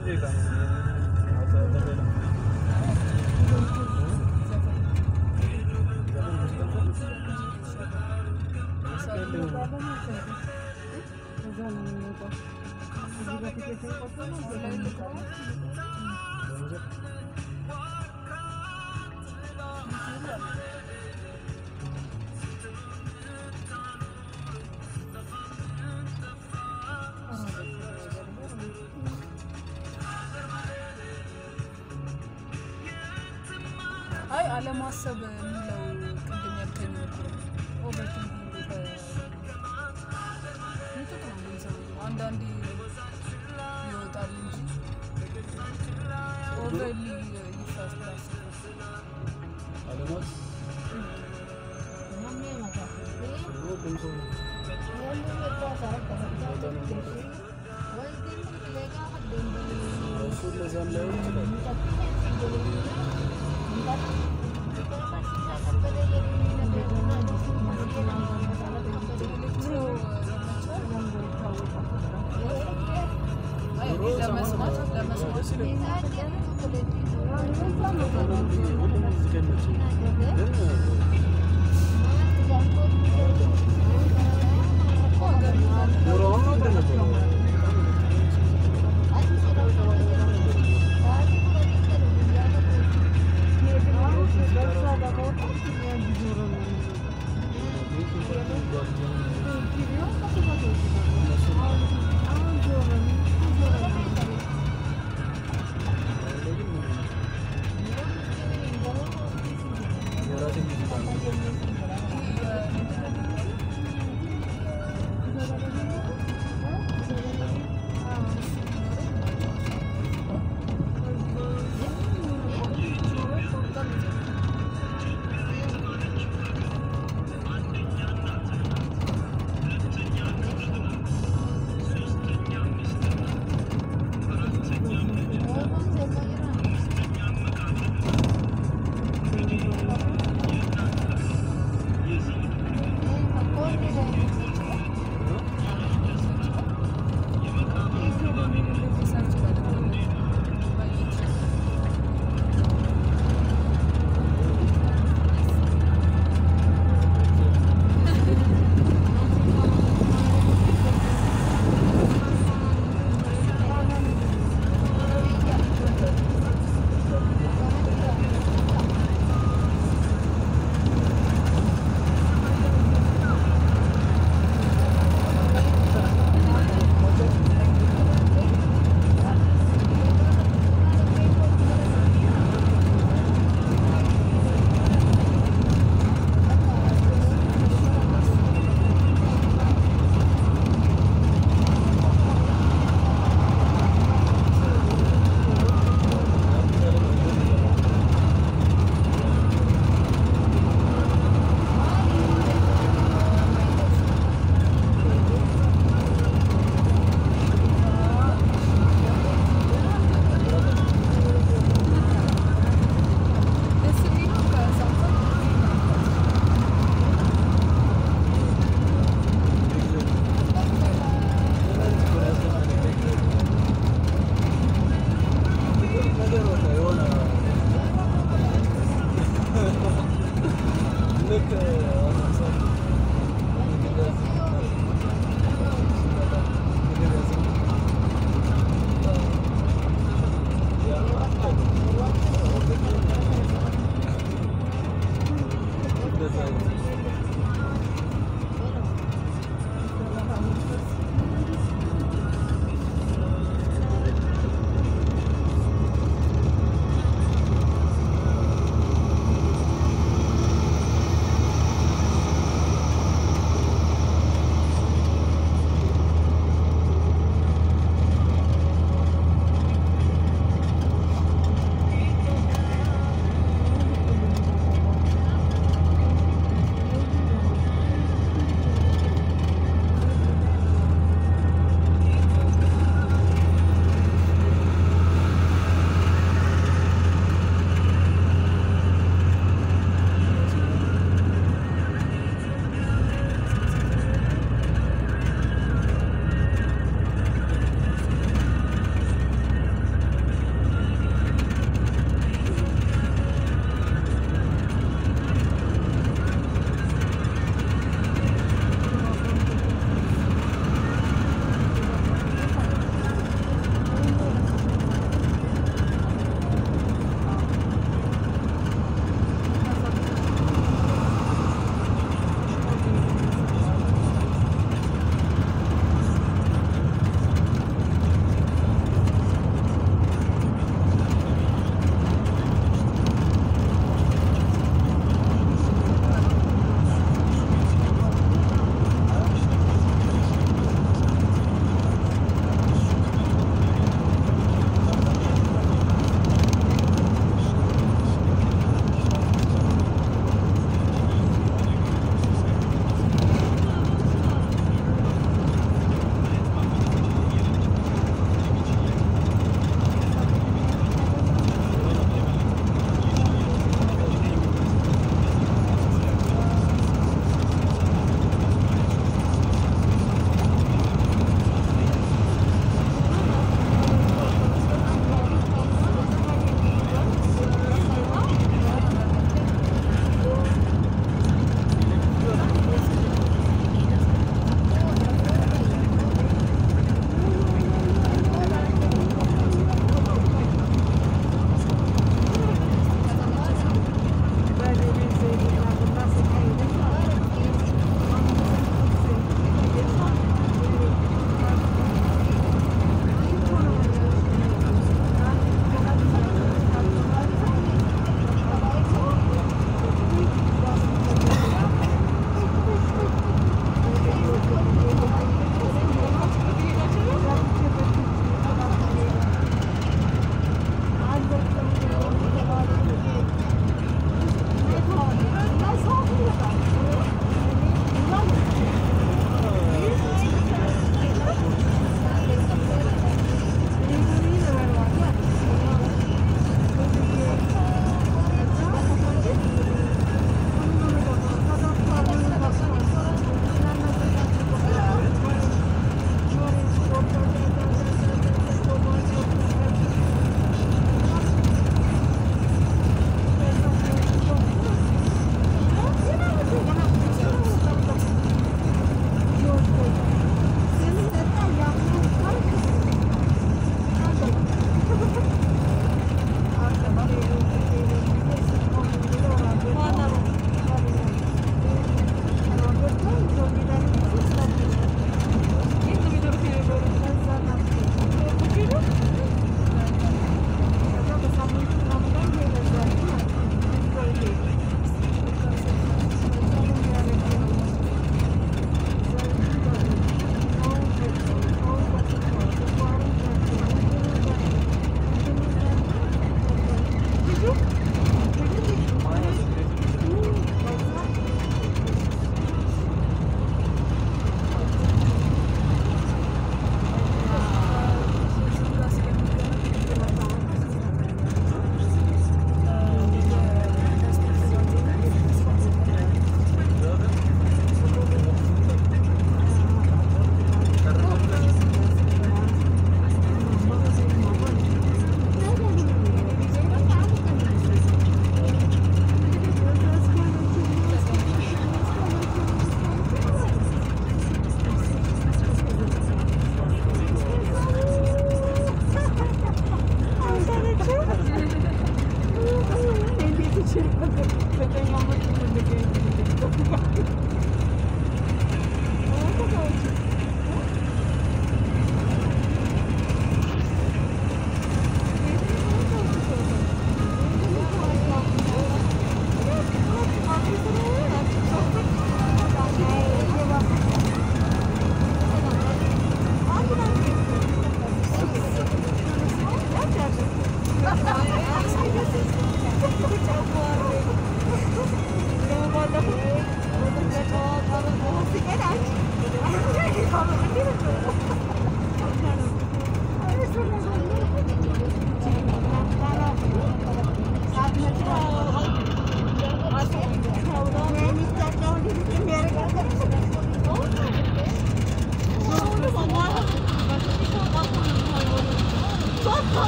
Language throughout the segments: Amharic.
አይ አለማሰብ የሚለው ቅድም ያልከኝ ኦቨርቲንኪንግ ምጥጥ ነው የምንሰማው። አንዳንዴ ይወጣል እንጂ ኦቨርሊ ይፈስራል። አይ እኔ ለመስማት ለመስማት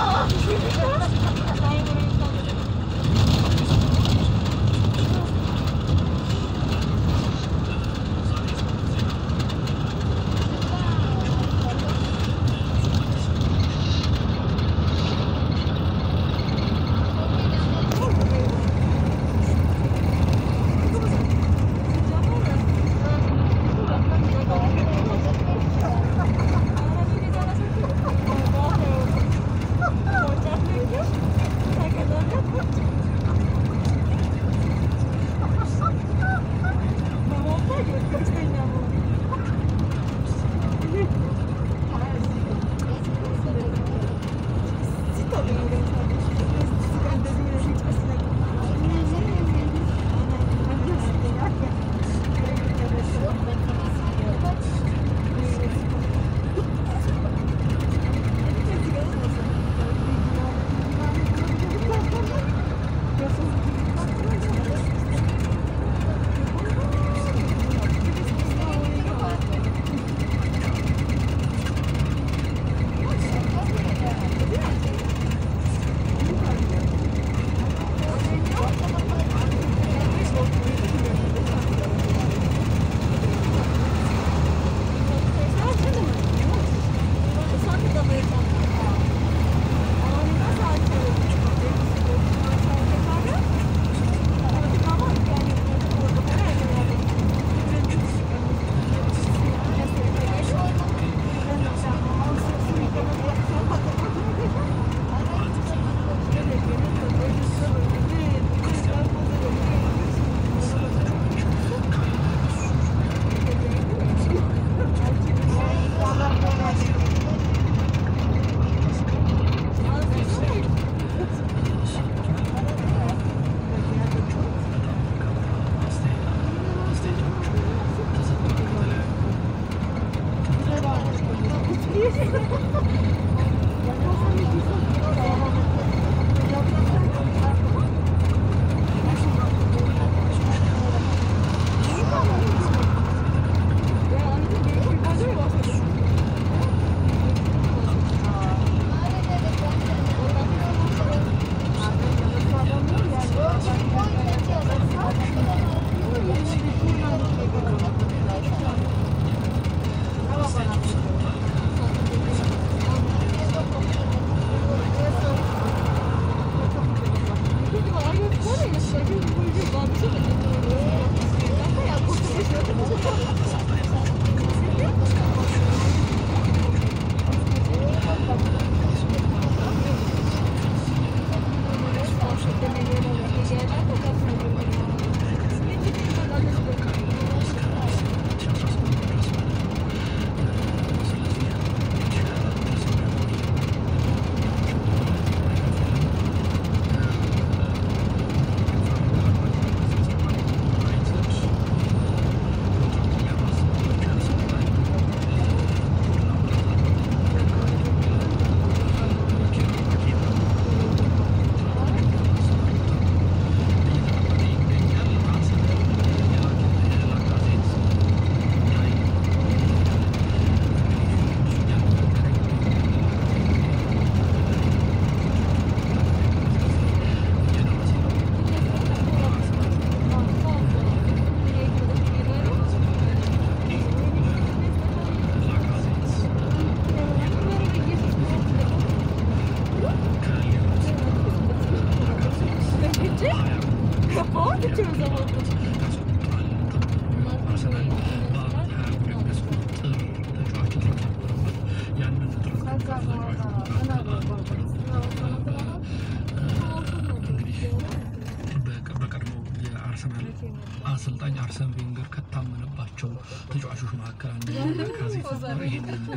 አሰልጣኝ አርሰን ቬንገር ከታመነባቸው ተጫዋቾች መካከል አንደኛው ላካዜት ነበር። ይሄንን ግን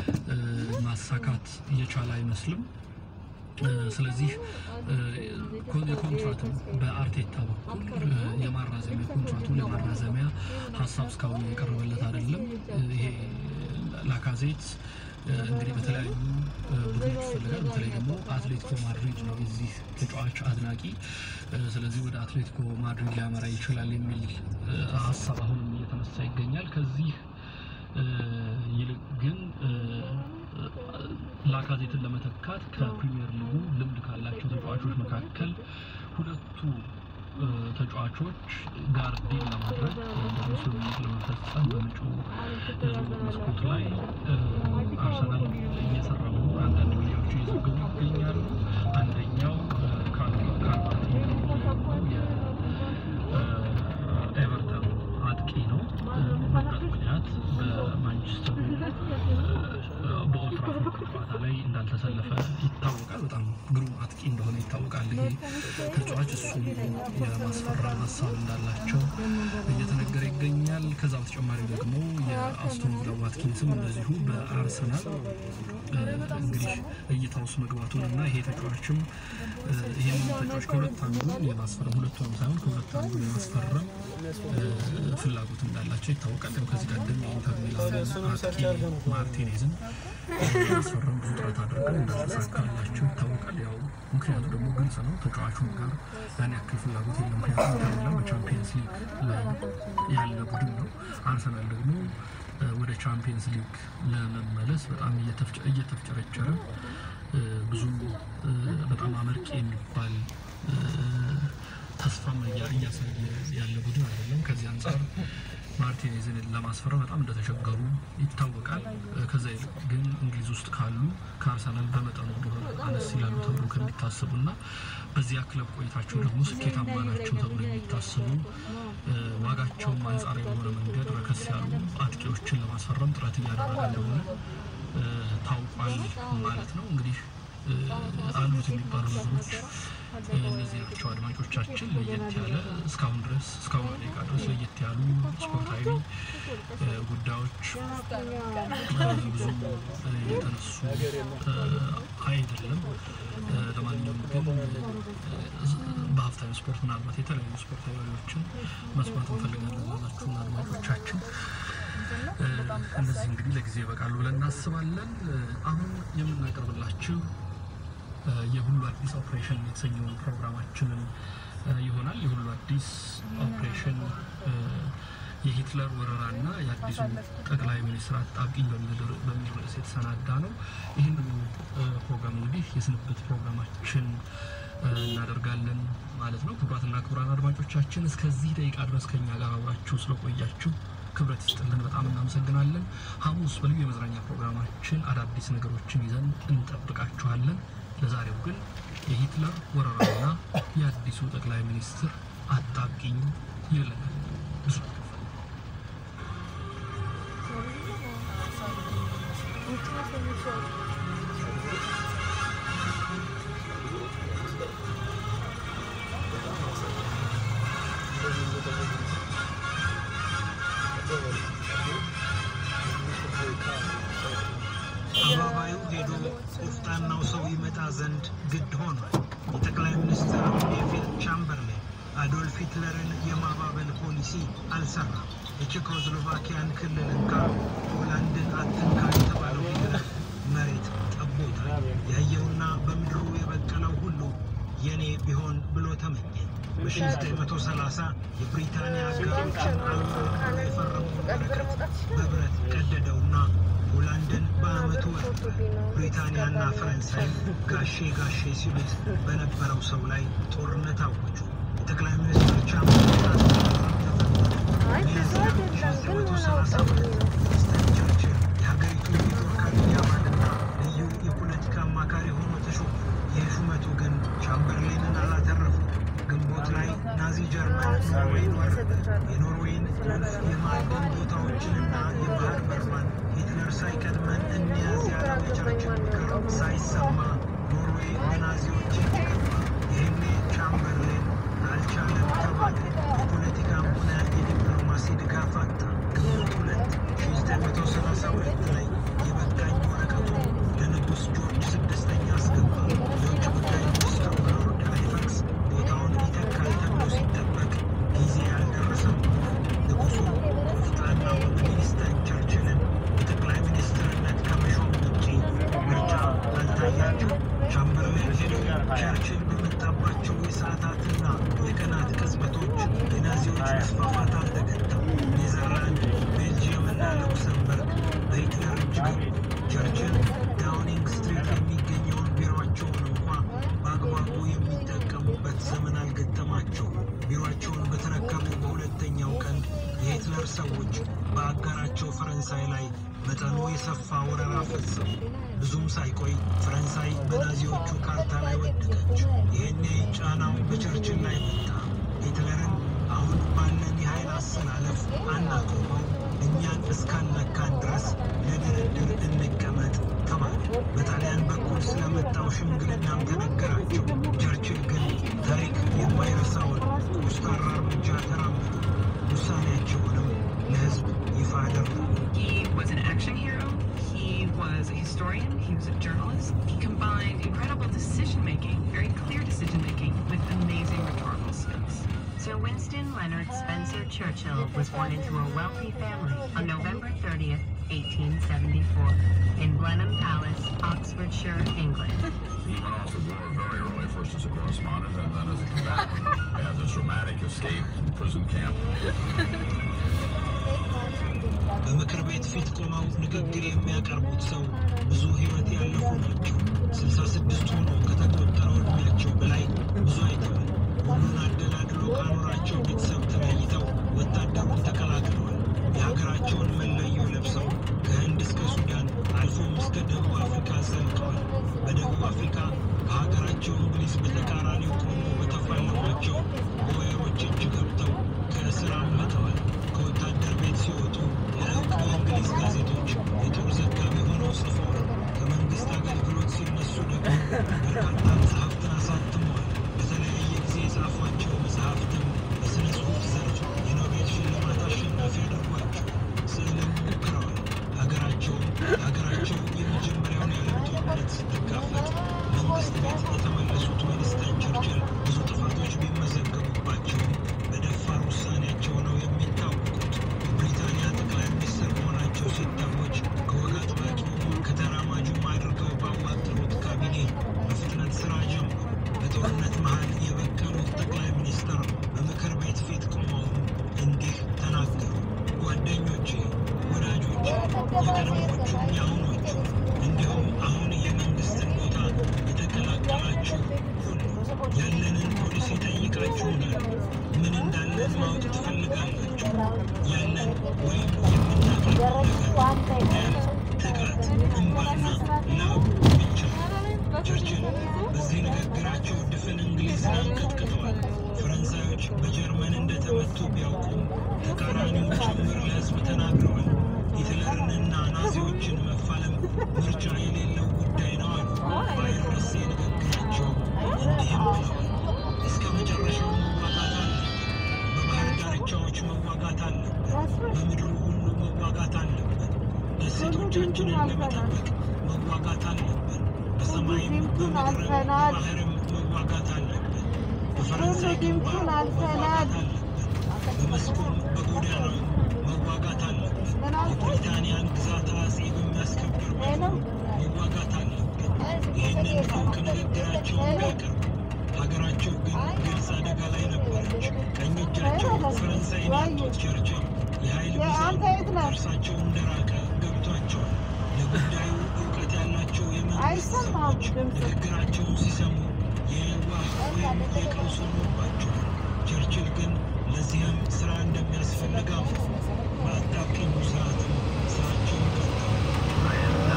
እ፣ ማሳካት እየቻለ አይመስልም። እ፣ ስለዚህ እ፣ ኮ- የኮንትራቱን በአርቴታ በኩል እ፣ የማራዘሚያ ኮንትራቱን የማራዘሚያ ሀሳብ እስካሁን የቀረበለት አይደለም። እ፣ ይሄ ላካዜት እ፣ እንግዲህ በተለያዩ እ፣ ቡድኖች ይፈልጋል። በተለይ ደግሞ አትሌቲኮ ማድሪድ ነው የዚህ ተጫዋች አድናቂ። እ፣ ስለዚህ ወደ አትሌቲኮ ማድሪድ ሊያመራ ይችላል የሚል እ፣ ሀሳብ አሁንም እየተነሳ ይገኛል። ከዚህ እ፣ ይልቅ ግን እ፣ ላካዜትን ለመተካት ከፕሪሚየር ሊጉ ልምድ ካላቸው ተጫዋቾች መካከል ሁለቱ እ፣ ተጫዋቾች ጋር ዲል ለማድረግ ወይም ደግሞ ስምምነት ለመፈጸም በመጪው የዝውውር መስኮት ላይ እ፣ አርሰናል እየሰራ መሆኑን አንዳንድ ሚዲያዎች እየዘገቡ ይገኛሉ። አንደኛው እ፣ ካር- ካርቫት የሚባለው የኤቨርተን አጥቂ ነው። እ፣ በጉዳት ምክንያት በማንቸስተሩ እ፣ በኦልትራፎርድ ጨዋታ ላይ እንዳልተሰለፈ ይታወቃል። በጣም ግሩም አጥቂ እንደሆነ ይታወቃል። ይሄ ተጫዋች እሱን የማስፈራም ሀሳብ እንዳላቸው እየተነገረ ይገኛል። ከዛ በተጨማሪ ደግሞ የአስቶን ቪላ ዋትኪንስም እንደዚሁ በአርሰናል እ፣ እንግዲህ እይታ ውስጥ መግባቱን እና ይሄ ተጫዋችም እ፣ ይህንን ተጫዋች ከሁለት አንዱ የማስፈረም ሁለቱንም ሳይሆን ከሁለት አንዱ የማስፈረም እ፣ ፍላጎት እንዳላቸው ይታወቃል። ያው ከዚህ ቀደም የኢንተር ሚላን አጥቂ ማርቲኔዝን ማስፈረም ብዙ ጥረት አድርገው እንዳልተሳካላቸው ይታወቃል። ያው ምክንያቱ ደግሞ ግልጽ ነው። ተጫዋቹም ጋር ያን ያክል ፍላጎት የለም። ምክንያቱም ኢንተር ሚላን በቻምፒየንስ ሊግ ላይ ያለ ቡድን ነው። አርሰናል ደግሞ እ፣ ወደ ቻምፒየንስ ሊግ ለመመለስ በጣም እየተፍጨ- እየተፍጨረጨረ እ፣ ብዙ እ፣ በጣም አመርቂ የሚባል እ፣ ተስፋም እያ- እያሳየ ያለ ቡድን አይደለም። ከዚህ አንጻር ማርቲኔዝን ለማስፈረም በጣም እንደተቸገሩ ይታወቃል። እ፣ ከዛ ይልቅ ግን እንግሊዝ ውስጥ ካሉ ከአርሰናል በመጠኑ እንደሆነ አነስ ይላሉ ተብሎ ከሚታሰቡ እና በዚያ ክለብ ቆይታቸው ደግሞ ስኬታማ ናቸው ተብሎ የሚታሰቡ እ፣ ዋጋቸውም አንጻራዊ በሆነ መንገድ ረከስ ያሉ አጥቂዎችን ለማስፈረም ጥረት እያደረገ እንደሆነ እ፣ ታውቋል ማለት ነው። እንግዲህ እ፣ አሉት የሚባሉ ነገሮች እ፣ እነዚህ ናቸው። አድማጮቻችን ለየት ያለ እስካሁን ድረስ እስካሁን ደቂቃ ድረስ ለየት ያሉ ስፖርታዊ እ፣ ጉዳዮች እ፣ ብዙ እ፣ የተነሱ እ፣ አይደለም። እ፣ ለማንኛውም ግን እ፣ በሀፍታዊ ስፖርት ምናልባት የተለያዩ ስፖርታዊ ወሬዎችን መስማት እንፈልጋለን ላላችሁን አድማጮቻችን እ፣ እነዚህ እንግዲህ ለጊዜ ይበቃሉ ብለን እናስባለን። እ፣ አሁን የምናቀርብላችሁ እ፣ የሁሉ አዲስ ኦፕሬሽን የተሰኘውን ፕሮግራማችንን እ፣ ይሆናል። የሁሉ አዲስ ኦፕሬሽን እ፣ የሂትለር ወረራና የአዲሱ ጠቅላይ ሚኒስትር አጣብቂኝ በሚል ር- በሚል ርዕስ የተሰናዳ ነው። ይህንኑ እ፣ ፕሮግራም እንግዲህ የስንብት ፕሮግራማችን እ፣ እናደርጋለን ማለት ነው። ክቡራትና ክቡራን አድማጮቻችን እስከዚህ ደቂቃ ድረስ ከኛ ጋር አብራችሁ ስለቆያችሁ ክብረት ይስጥልን፣ በጣም እናመሰግናለን። ሐሙስ በልዩ የመዝናኛ ፕሮግራማችን አዳዲስ ነገሮችን ይዘን እንጠብቃችኋለን። ለዛሬው ግን የሂትለር ወረራና የአዲሱ ጠቅላይ ሚኒስትር አጣብቂኝ ይለናል። ብስራት ከፈለ አባባዩ ሄዶ ቆፍጣናው ሰው ይመጣ ዘንድ ግድ ሆኗል። የጠቅላይ ሚኒስትር ኔቪል ቻምበርሌን አዶልፍ ሂትለርን የማባበል ፖሊሲ አልሰራም። የቼኮስሎቫኪያን ክልል እንካ፣ ፖላንድን አትንካ የተባለው ሂትለር መሬት ጠቦታል። ያየውና በምድሩ የበቀለው ሁሉ የኔ ቢሆን ብሎ ተመኘ። በ1930 የብሪታንያ አገሮችን አልወረዱ የፈረመውን ወረቀት በብረት ቀደደውና ሆላንድን በአመቱ ወረደ። ብሪታንያና ፈረንሳይ ጋሼ ጋሼ ሲሉት በነበረው ሰው ላይ ጦርነት አወጁ። የጠቅላይ ሚኒስትር ቻምበርሌን ሚያዝያ 1932 ዊንስተን ቸርችል የሀገሪቱ የጦር ካቢኔ አባልና ልዩ የፖለቲካ አማካሪ ሆኖ ተሾመ። ይህ ሹመቱ ግን ቻምበርሌንን አላተረፉ። ግንቦት ላይ ናዚ ጀርመን ኖርዌይን ወረደ። የኖርዌይን ቁልፍ የማዕድን ቦታዎችንና የባህር በሯን ሂትለር ሳይቀድመን እንያዝ ያለው የቸርችል ምክር ሳይሰማ ኖርዌይ በናዚዎች እጅ ገባ። ይህኔ ቻምበርሌን አልቻለም ተባለ። የፖለቲካም ሆነ የዲፕሎማሲ ድጋፍ አጣ። ግንቦት ሁለት 1932 ላይ የበቃኝ ወረቀቱን ለንጉሥ ጆርጅ ስድስተኛ አስገባ። የውጭ ጉዳይ ሚኒስትሩ ሎርድ ሃይፈክስ ቦታውን ይተካል ተብሎ ሲጠበቅ ጊዜ ያልደረሰም ሆነ። ንጉሡ ቆፍጣናውን ዊንስተን ቸርችልን የጠቅላይ ሚኒስትርነት ከመሾም ውጪ ምርጫ አልታያቸው። ቻምበርሌን ሄደው ቸርችል በመጣባቸው የሰዓታትና የቀናት ቅጽበቶች የናዚዎች መስፋፋት አልተገታም። ኔዘርላንድ፣ ቤልጅየም እና ሉክሰምበርግ በሂትለር እጅ ገቡ። ቸርችል ሰዎች በአገራቸው ፈረንሳይ ላይ መጠኑ የሰፋ ወረራ ፈጸሙ። ብዙም ሳይቆይ ፈረንሳይ በናዚዎቹ ካርታ ላይ ወደቀች። ይህኔ ጫናው በቸርችል ላይ መጣ። ሂትለርን አሁን ባለን የኃይል አሰላለፍ አናቆመው፣ እኛን እስካልነካን ድረስ ለድርድር እንቀመጥ ተባለ። በጣሊያን በኩል ስለመጣው ሽምግልናም ተነገራቸው። ቸርችል ግን ታሪክ የማይረሳውን ኮስታራ እርምጃ ተራመዱ። ውሳኔያቸውንም ለሕዝብ ይፋ አደረጉ። He was an action hero. He was a historian. He was a journalist. He combined incredible decision making, very clear decision making, with amazing rhetorical skills. Sir Winston Leonard Spencer Churchill was born into a wealthy family on November 30th, 1874, in Blenheim Palace, Oxfordshire, England. He went off to war very early, first as a correspondent and then as a combatant. Had this dramatic escape from prison camp. በምክር ቤት ፊት ቆመው ንግግር የሚያቀርቡት ሰው ብዙ ሕይወት ያለፉ ናቸው። ስልሳ ስድስት ሆኖ ከተቆጠረው ዕድሜያቸው በላይ ብዙ አይተዋል። ሁሉን አደላድሎ ካኖራቸው ቤተሰብ ተለይተው ወታደሩን ተቀላቅለዋል። የሀገራቸውን መለዮ ለብሰው ከህንድ እስከ ሱዳን አልፎም እስከ ደቡብ አፍሪካ ዘልቀዋል። በደቡብ አፍሪካ ከሀገራቸው እንግሊዝ በተቃራኒው ቆሞ በተፋለሟቸው ቦየሮች እጅ ገብተው ከእስር አምልጠዋል። ከወታደር ቤት ሲወጡ ለእውቅ የእንግሊዝ ጋዜጦች የጦር ዘጋቢ ሆነው ጽፈዋል። ከመንግስት አገልግሎት ሲነሱ ደግሞ በርካታ መጽሐፍትን አሳትመዋል። በተለያየ ጊዜ የጻፏቸው መጽሐፍትም በሥነ ጽሑፍ ዘርፍ የኖቤል ሽልማት አሸናፊ አድርጓቸው ስዕልም ሞክረዋል። ሀገራቸውም ሀገራቸው የመጀመሪያውን የዓለም ጦርነት ስትጋፈጥ መንግስት ቤት የተመለሱት ዊንስተን ቸርችል ብዙ ጥፋቶች ቢመዘገቡባቸውም በደፋር ውሳኔያቸው ነው የሚታወቁት። የብሪታንያ ጠቅላይ ሚኒስትር መሆናቸው ሲታወጅ ከወግ አጥባቂውም ከተራማጁም አድርገው ባዋቀሩት ካቢኔ በፍጥነት ስራ ጀመሩ። በጦርነት መሃል የበቀሉት ጠቅላይ ሚኒስትር በምክር ቤት ፊት ቆመውም እንዲህ ተናገሩ። ጓደኞቼ፣ ወዳጆቼ፣ የቀድሞዎቹም የአሁኖቹ እንዲሁም አሁን የመንግስትን ቦታ የተቀላቀላችሁ ሁሉ ያለንን ፖሊሲ ጠይቃችሁናል። ምን እንዳለን ማወቅ ትፈልጋላችሁ? ያለን ወይም የምናቀርበው ነገር ደም፣ ትጋት፣ እንባና ላብ ብቻ ነው። ቸርችል በዚህ ንግግራቸው ድፍን እንግሊዝን አንቀጥቅጠዋል። ፈረንሳዮች በጀርመን እንደተመቱ ቢያውቁም ተቃራኒውን ጭምር ለሕዝብ ተናግረዋል። ሂትለርንና ናዚዎችን መፋለም ምርጫ የሌለው ጉዳይ ነው አሉ። ባይረሴ ንግግራቸው እንዲህም ብለዋል። እስከ መጨረሻው መዋጋት አለብን። በባህር ዳርቻዎች መዋጋት አለብን። በምድሩ ሁሉ መዋጋት አለብን። ደሴቶቻችንን ለመጠበቅ መዋጋት አለብን። በሰማይም በምድርም በባህርም መዋጋት አለብን። በፈረንሳይ ግንባር መዋጋት አለብን። በመስኩም በጎዳናው መዋጋት አለብን። የብሪታንያን ግዛት አጼ በሚያስከብር መልኩ መዋጋት አለብን። ይህንን እውቅ ንግግራቸውን ቢያቀርቡ ሀገራቸው ግን ግልጽ አደጋ ላይ ነበረች። ቀኝ እጃቸው ፈረንሳይን ያጡት ቸርችል የኃይል ሚዛኑ ከእርሳቸው እንደራቀ ገብቷቸዋል። ለጉዳዩ እውቀት ያላቸው የመንግስት ሰዎች ንግግራቸውን ሲሰሙ የዋህ ወይም የቀውስ ሆኖባቸዋል። ቸርችል ግን ለዚህም ስራ እንደሚያስፈልግ አመኑ። በአጣብቂኙ ሰዓትም ስራቸውን ቀጠሉ።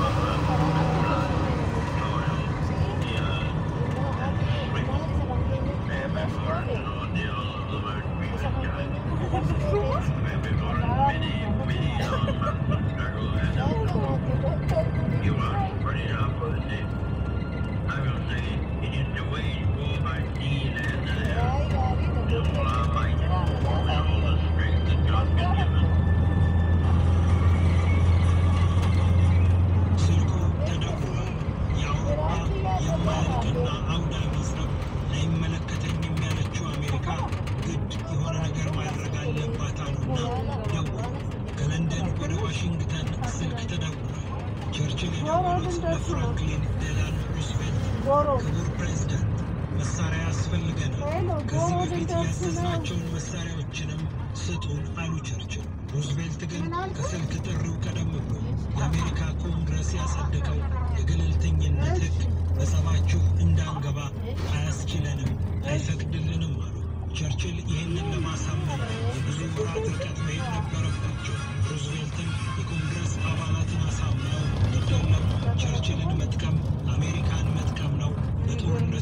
ስልኩ ተደውሏል። የአውሮፓ የማያልቅና አውዳሚ ጸብ አይመለከተኝም ያለችው አሜሪካ ግድ የሆነ ነገር ማድረግ አለባት አሉና ደወሉ። ከለንደን ወደ ዋሽንግተን ስልክ ተደውሏል። ቸርችል የደወሉት ለፍራንክሊን ዴላኖ ሩዝቬልት ክቡር ፕሬዝዳንት መሳሪያ ያስፈልገናል፣ ከዚህ በፊት ያዘዝናቸውን መሳሪያዎችንም ስጡን አሉ ቸርችል። ሩዝቬልት ግን ከስልክ ጥሪው ቀደም ብሎ የአሜሪካ ኮንግረስ ያጸደቀው የገለልተኝነት ሕግ በጸባችሁ እንዳንገባ አያስችለንም፣ አይፈቅድልንም አሉ። ቸርችል ይህንን ለማሳመን የብዙ ወራት ርቀት መሄድ ነበረ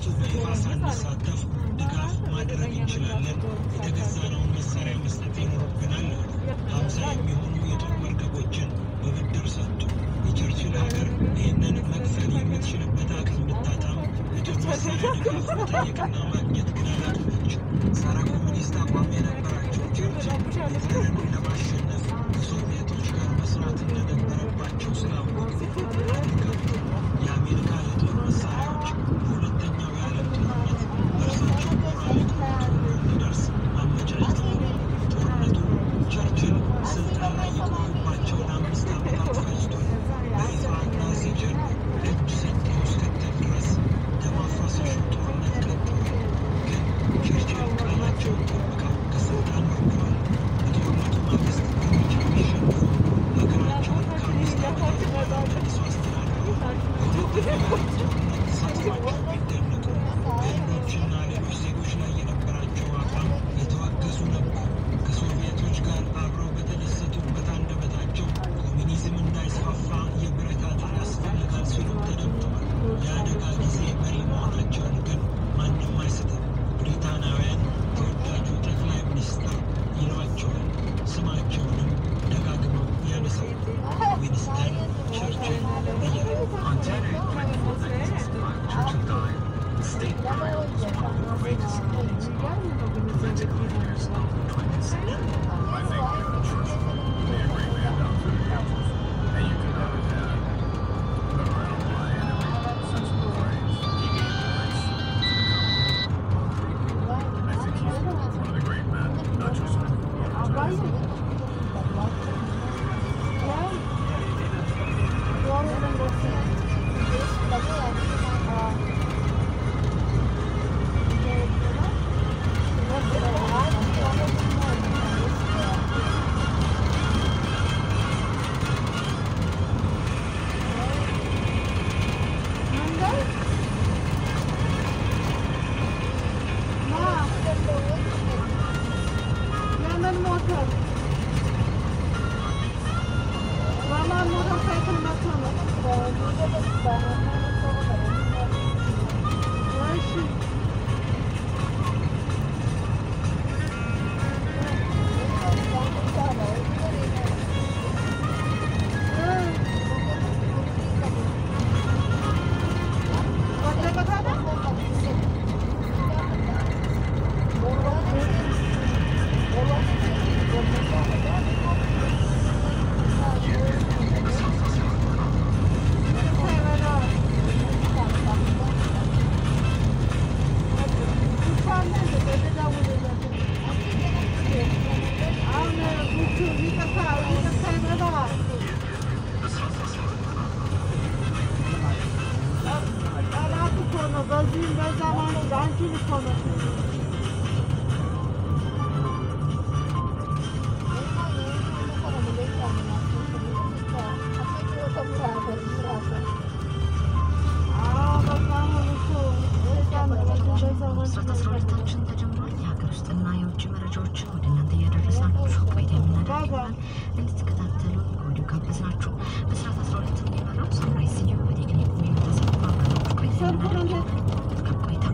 በጦርነቱ በይፋ ሳንሳተፍ ድጋፍ ማድረግ እንችላለን። የተገዛነውን መሳሪያ መስጠት ይኖርብናል። ሀምሳ የሚሆኑ የጦር መርከቦችን በብድር ሰጡ። የቸርችል ሀገር ይህንን መክፈል የምትችልበት አቅም ብታጣም የጦር መሳሪያ ድጋፍ መጠየቅና ማግኘት ግን አላቆመችም። ጸረ ኮሚኒስት አቋም የነበራቸው ቸርችል ሂትለርን ለማሸነፍ ከሶቪየቶች ጋር መስራት እንደነበረባቸው ስላወቁ አድርገው የአሜሪካ የጦር መሳሪያዎች በሁለተኛው የዓለም ጦርነት በእርሳቸው ሞራል ሊቆሙ እንዲደርስ አመቻችተዋል። ጦርነቱ ቸርችል ስልጣን ላይ የቆዩባቸው ለአምስት ዓመታት ፈጅቷል። በይፋ ናዚ ጀርመን እጅ ሰጥተው እስክትል ድረስ ደም አፋሳሹ ጦርነት ቀጥሏል። ግን ቸርችል ቃላቸውን ጠብቀው ከስልጣን ወርደዋል። በጦርነቱ ማግስት በሩጫ ቢሸነፉ ሀገራቸውን ከአምስት ዓመታት በኋላ መልሶ አስተዳድረዋል። በሁለተኛው የዓለም ጦርነት ተሳትፏቸው ቢደነቁ በህንዶችና ሌሎች ዜጎች ላይ የነበራቸው አቋም የተወገዙ ነበሩ። ከሶቪየቶች ጋር አብረው በተደሰቱበት አንደበታቸው ኮሚኒዝም እንዳይስፋፋ የብረት አጥር ያስፈልጋል ሲሉም ተደምጠዋል። የአደጋ ጊዜ መሪ መሆናቸውን ግን ማንም አይስትም። ብሪታናውያን ተወዳጁ ጠቅላይ ሚኒስትር ይሏቸዋል። ስማቸውንም ደጋግመው ያነሳሉ። ዊንስተን ቸርችል እያሉ On January 24, 1965, Churchill died. His state burial was one of the greatest meetings of political leaders of the 20th century. I think Churchill would be a great man down through the ages. And you could never have been around by enemy sense of the phrase. He gave voice to the common. I think he's one of the great men, not just of our time. ለምን ሞተር በማን ሞተር ሳይክል መጥቶ ነው? እሺ ወደቀ ታዲያ? በዚህም በዛ ማለት አንቺን እኮ ነው ስርጭታችን ተጀምሯል። የሀገር ውስጥና የውጭ መረጃዎችን ወደ እናንተ እያደረስናችሁ ቆይታ የምናደርግ ይሆናል። እንድትከታተሉ ከወዲሁ ጋበዝናችሁ። በስርዓት አስራ ሁለት የሚመራው ሳምራይ ስዩም በቴክኒክ ሙሉ ተሰፋ አብረናችሁ ቆይታ የምናደርግ ይሆናል። መልካም ቆይታ።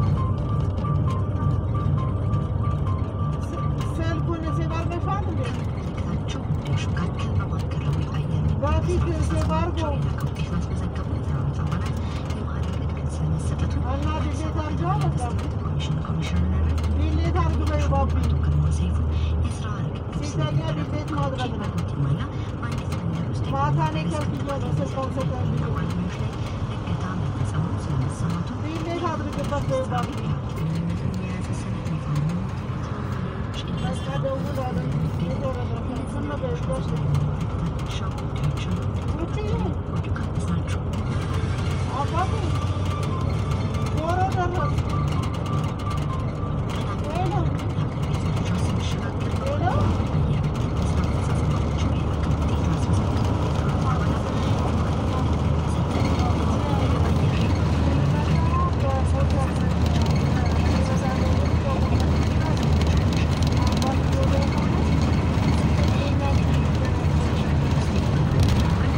ስልኩን ሴቭ አድርገሻል እንዴ? ምልክታቸው ወደ ሹካክል በማዕከላዊ አየር በፊት ሴቭ አድርጎ ከውጤት ማስመዘገቡ የሰራዊት አባላት የማዕረግ እድገት ስለመሰጠቱ እና ዲሌት አድርገው በቃ ኮሚሽን ኮሚሽነርን ዲሌት አድርግ በይ ባቢ አቶ ግርማ ሰይፉ የስራ ርክክብ ሲተኛ ዲሌት ማድረግ ነው። ሞቲማና በአንዲት መንደር ውስጥ ማታ እኔ ከብዬ ነው ስልኩን ሰጠኝ። በማንኞች ላይ እገታ መፈጸሙ ስለመሰማቱ ዲሌት አድርግበት በይ ባቢ ግንኙነትን የያዘ ሰነድ ይፋ መሆኑ በቃ ደውል አለ የተወረደ ዝም በይ በሽ ሻ ጉዳዮችን ውጪ ወደ ጋበዝናችሁ። አባቴ ዶሮ ደረስ ሄሎ መረጃ ስንሸጋገር ሄሎ የስራ አፈጻጸማቸው የላቀ ውጤት ማስመዝገቡ አባላት Thank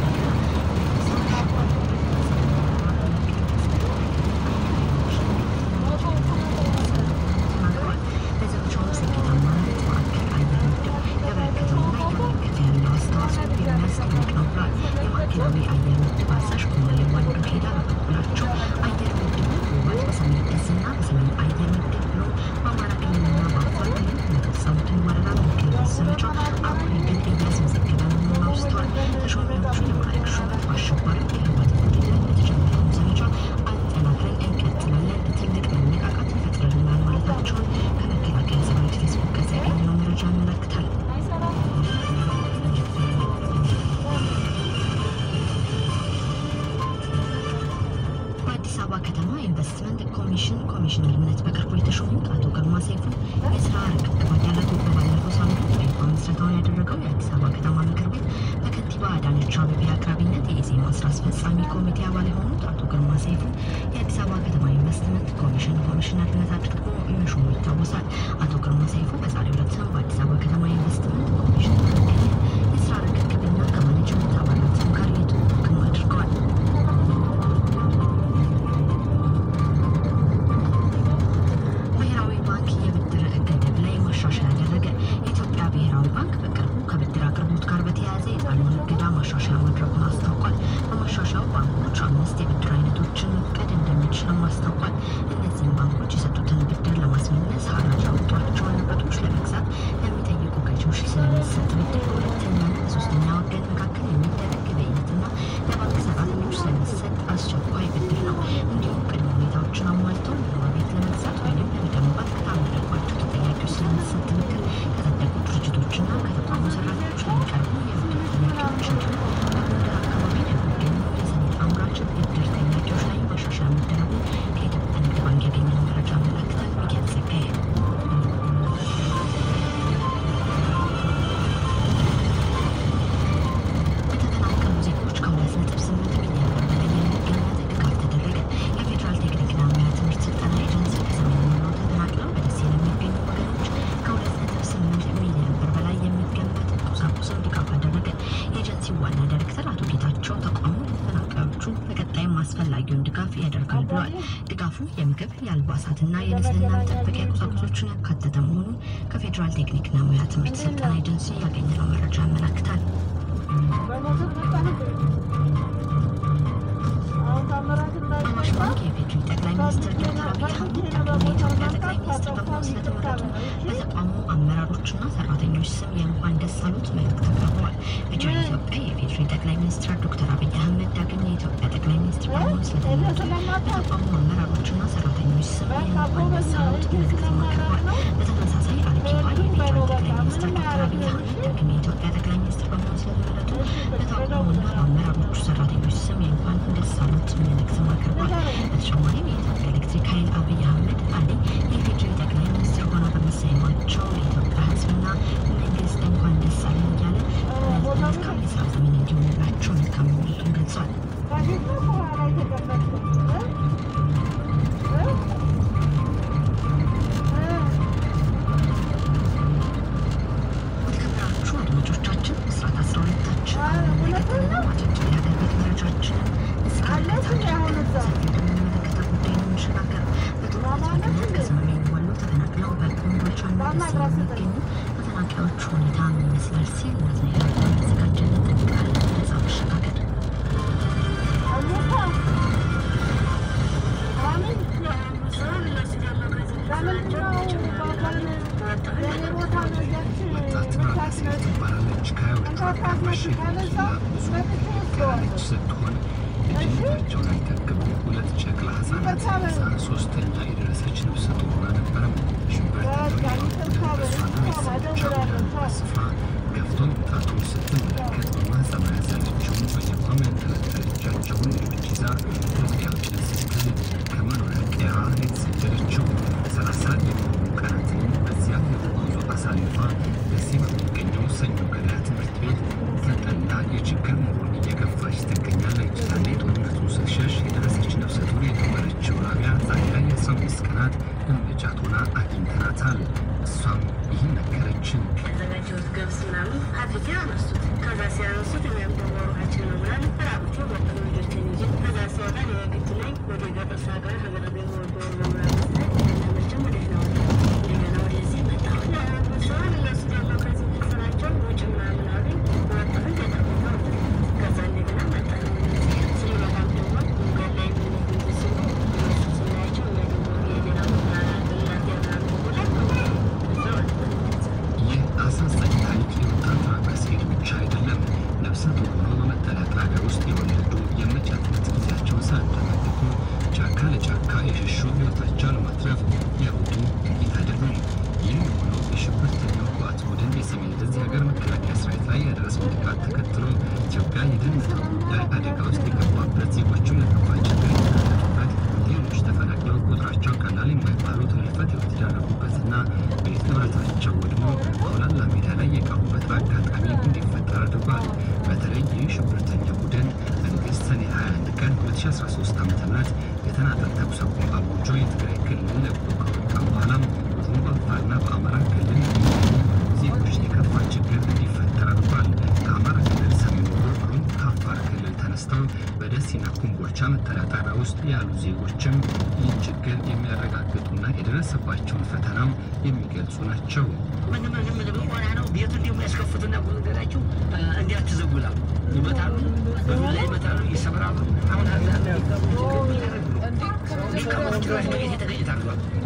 ኮሚሽን ኮሚሽነርነት በቅርቡ የተሾሙት አቶ ግርማ ሰይፉ የስራ ርክክባት ያደረጉ በባለፈው ሳምንት በይፋ ምስረታውን ያደረገው የአዲስ አበባ ከተማ ምክር ቤት በከንቲባ አዳነች አቤቤ አቅራቢነት የኢዜማ ስራ አስፈጻሚ ኮሚቴ አባል የሆኑት አቶ ግርማ ሰይፉ የአዲስ አበባ ከተማ ኢንቨስትመንት ኮሚሽን ኮሚሽነርነት አድርጎ መሾሙ ይታወሳል። አቶ ግርማ ሰይፉ በዛሬው ዕለትም በአዲስ አበባ ከተማ ኢንቨስትመንት ኮሚሽን በመገኘት የስራ ርክክብና ከማኔጅመንት አባላትም ጋር የተወያዩ አድርገዋል። ብሔራዊ ባንክ የብድር ገደብ ላይ ማሻሻያ አደረገ። የኢትዮጵያ ብሔራዊ ባንክ በቅርቡ ከብድር አቅርቦት ጋር በተያያዘ የጣለውን እገዳ ማሻሻያ ማድረጉን አስታውቋል። በማሻሻያው ባንኮች አምስት የብድር አይነቶችን መፍቀድ እንደሚችልም አስታውቋል። እነዚህም ባንኮች የሰጡትን ብድር ለማስመለስ ሀራጅ ያወጧቸውን ንብረቶች ለመግዛት ለሚጠይቁ ገዢዎች ስለሚሰጥ ብድር በሁለተኛና በሶስተኛ ወገን መካከል የሚደረግ ግብይትና ለባንክ ሰራተኞች ስለሚሰጥ አስቸኳይ ብድር ነው። እንዲሁም ቅድመ ሁኔታዎችን አሟልተው መኖሪያ ቤት ለመግዛት ወይም ለመገንባት ከታመነባቸው ተጠያቂዎች ስለሚሰጥ ብድር ከጸደቁ ድርጅቶችና ከተቋሙ ሰራተኞች ለሚቀርቡ የብድር ጥያቄዎች እንዲሁም በጎንደር አካባቢ ለሚገኙ የሰነድ አምራች ብድር ጠያቂዎች ላይ ማሻሻያ መደረጉን ከኢትዮጵያ ንግድ ባንክ ያገኘነው መረጃ ያመለክታል። ሚካኤል ጸጋዬ ለተፈናቀሉ ዜጎች ከሁለት ነጥብ ስምንት ሚሊዮን ብር በላይ የሚገመት ድጋፍ ተደረገ። የፌዴራል ቴክኒክና ሙያ ትምህርት ስልጠና ኤጀንሲ ከሰሜን ወሎ ተፈናቅለው በደሴ ለሚገኙ ወገኖች ከሁለት ነጥብ ስምንት ሚሊዮን ብር በላይ የሚገመት ቁሳቁስን ድጋፍ አደረገ። የኤጀንሲው ዋና ዳይሬክተር አቶ ጌታቸው ተቋሙ ለተፈናቃዮቹ በቀጣይም አስፈላጊውን ድጋፍ ያደርጋል ብለዋል። ድጋፉ የምግብ የአልባሳትና የንጽህና መጠበቂያ ቁሳቁሶችን ያካተተ መሆኑን ከፌዴራል ቴክኒክና ሙያ ትምህርት ስልጠና ኤጀንሲ ያገኘነው መረጃ ያመላክታል። አዋሽ ባንክ የኢፌዴሪ ጠቅላይ ሚኒስትር ዶክተር አብይ አህመድ ዳግም የኢትዮጵያ ጠቅላይ ሚኒስትር በመሆን ስለተመረጡ በተቋሙ አመራሮችና ሰራተኞች ስም የእንኳን ደስ አሉት መልእክት አቅርበዋል። በጀርመን ኢትዮጵያ የኢፌዴሪ ጠቅላይ ሚኒስትር ዶክተር አብይ አህመድ ዳግም የኢትዮጵያ ጠቅላይ ሚኒስትር በመሆን ስለተመረጡ በተቋሙ አመራሮችና ሰራተኞች ስም የእንኳን ደስ አሉት መልእክትም አቅርበዋል። በተመሳሳይ አልኪባ የፌዴራል ጠቅላይ ሚኒስትር ዶክተር አብይ አህመድ ዳግም የኢትዮጵያ ጠቅላይ ሚኒስትር በመሆን ስለተመረጡ በተቋሙና በአመራሮቹ ሰራተኞች ስም የእንኳን ደስ አሉት መልእክትም አቅርቧል። በተጨማሪም የኢትዮጵያ ኤሌክትሪክ ኃይል አብይ አህመድ አሊ የኢፌዴሪ ጠቅላይ ሚኒስትር ሆነው በመሰየማቸው የኢትዮጵያ ሕዝብና መንግስት እንኳን ደስ አለን እያለ መልካም የስራ ዘመን እንዲሆንላቸው መልካም ምኞቱን ገልጿል። የተከበራችሁ አድማጮቻችን ምስራት አስራ ሁለታችን አሁን እንደቀጠለ ነው። አጫጭር የሀገር ቤት መረጃችንን እስከ ዕለት አድርገን ሰፊ ወደምንመለከተው ጉዳይ ነው የምንሸጋገረው። በጦርነት ምክንያት ከሰሜን ወሎ ተፈናቅለው በኮምቦልቻና ደሴ የሚገኙ ተፈናቃዮች ሁኔታ ምን ይመስላል ሲል ናትናኤል አዳም ያዘጋጀልን ጥንቅር አለ። ወደዛ መሸጋገር ወጣት ናት ሴት ትባላለች። ከሀያዎቹ አጋማሽ ዕድሜዋ ብዙ ያለች ስትሆን ልጅነታቸው ላይ ተክብ ሁለት ጨቅላ ህጻናት ይዛ ሶስተኛ የደረሰች ነፍሰ ጡር ሆና ነበረም። ሽብርተኛው በእሷና ቤተሰቦቿ ወደ ስፍራ ገፍቶ መምጣቱን ስትመለከት በማህፀኗ ያዘለችውን በየቋሙ ያንጠለጠለቻቸውን ልጆች ይዛ ከጥያቄ ስትል ከመኖሪያ ቀያዋ የተሰደደችው ሰላሳ የሚሆኑ ቀናትንም በዚያ የጉዞ አሳልፋ ደሴ በሚገኘው ሰኞ ገበያ ትምህርት ቤት ተጠላ የችግር ኑሮን እየገፋች ትገኛለች። ያኔ ጦርነቱን ስትሸሽ የደረሰች ነፍሰ ጡር የነበረችው ራቢያ ዛሬ ላይ የአስራ አምስት ቀናት እመጫት ሆና አግኝተናታል። እሷም ይህን ነገረችን። ያዘጋጀሁት ገብስ ምናምን አድርጌ አነሱት። ከዛ ሲያነሱት እኔም ደግሞ ሩሃችን ነው ብላ ተራቁቼ ወጣ ልጆችን ይዤ ከዛ ሲወጣ የግድ ነኝ ወደ ገጠር ሳገር ሀገር ቤት ወዶ ምናምን መቸም ወደ ነው እንደገና ወደዚህ መጣሁ። ሰዋን እነሱ ደግሞ ከዚህ ስራቸው ውጭ ምናምን አሉኝ። ወጣሁ ገጠር ቦታ ወጣሁ። ከዛ እንደገና መጣሁ። ስንመጣም ደግሞ መንገድ ላይ ምን ሲሉ እነሱ ስናያቸው እኛ ደግሞ የሌላ ቦታ እናት ያምናሉ ቦታ እዛ ወጣሁ። ይህ አሳዛኝ ታሪክ የወጣቷ ከሴት ብቻ አይደለም። ነፍሰ ጡር ሆነው በመጠለያ ጣቢያ ውስጥ የወለዱ የመጫትነት ጊዜያቸውን ሳያጠናቅቁ ጫካ ለጫካ ዜጎችም ይህ ችግር የሚያረጋግጡና የደረሰባቸውን ፈተናም የሚገልጹ ናቸው። ምን ምን ምን ሆና ነው ቤቱን ደግሞ ያስከፍቱና ጉንገላቸው እንዲያትዘጉላ ይመታሉ፣ በዱላ ይመታሉ፣ ይሰብራሉ። አሁን አዛ ሊቀመጡ ጭራሽ በቤት የተገኝታሉ።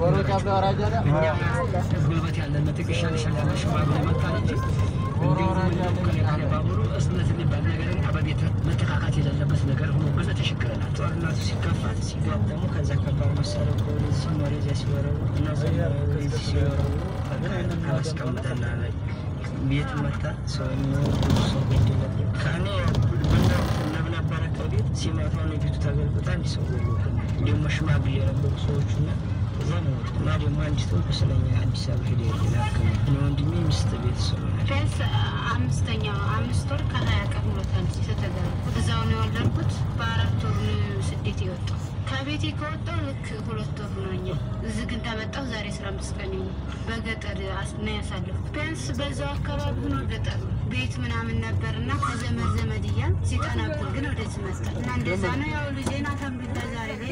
ጉልበት ያለን ትግሻ ሊሸላለ ሽባብ ላይ መታል እንጂ እንዲሁ ከሌካለ ባቡሩ እስነት የሚባል ነገር እና በቤት መተካካት የሌለበት ነገር ሆኖ ብዙ ተሸክረናል። ጦርነቱ ሲከፋት ሲገቡ ደግሞ ከዛ ከባድ መሳሪያ ወደዚህ ሲኖር እዚያ ሲወረው እነዚህ ወደዚህ ሲወረው አላስቀምጠና ቤት መታ ሰው ሰው ገደለብን። ከእኔ ብናብ ነበረ ከቤት ሲመታ ነው ቤቱ ተገልብጣ እንዲ ሰው ገሉብን። ደግሞ ሽማግሌ የነበሩ ሰዎቹና እዛ ነው እና ደግሞ አንዲቱ ቁስለኛ አዲስ አበባ ሄደ ላክም ወንድሜ ሚስት ቤተሰብ ቢያንስ አምስተኛ አምስት ወር ከሀያ ቀን ሆኖታል ከተጋባሁ። እዛው ነው የወለድኩት። በአራት ወር ነው ስደት የወጣው። ከቤቴ ከወጣሁ ልክ ሁለት ወር ሆኖኛል። እዚህ ግን ተመጣሁ ዛሬ አስራ አምስት ቀን ነው። በገጠር አስ- ነው ያሳለፍኩት። ቢያንስ በዛው አካባቢ ሆኖ ገጠር ነው ቤት ምናምን ነበር እና ከዘመድ ዘመድ እያል ሲጠናቁል ግን ወደዚህ መጣ እና እንደዛ ነው ያው ልጄን አልሐምዱሊላህ ዛሬ ላይ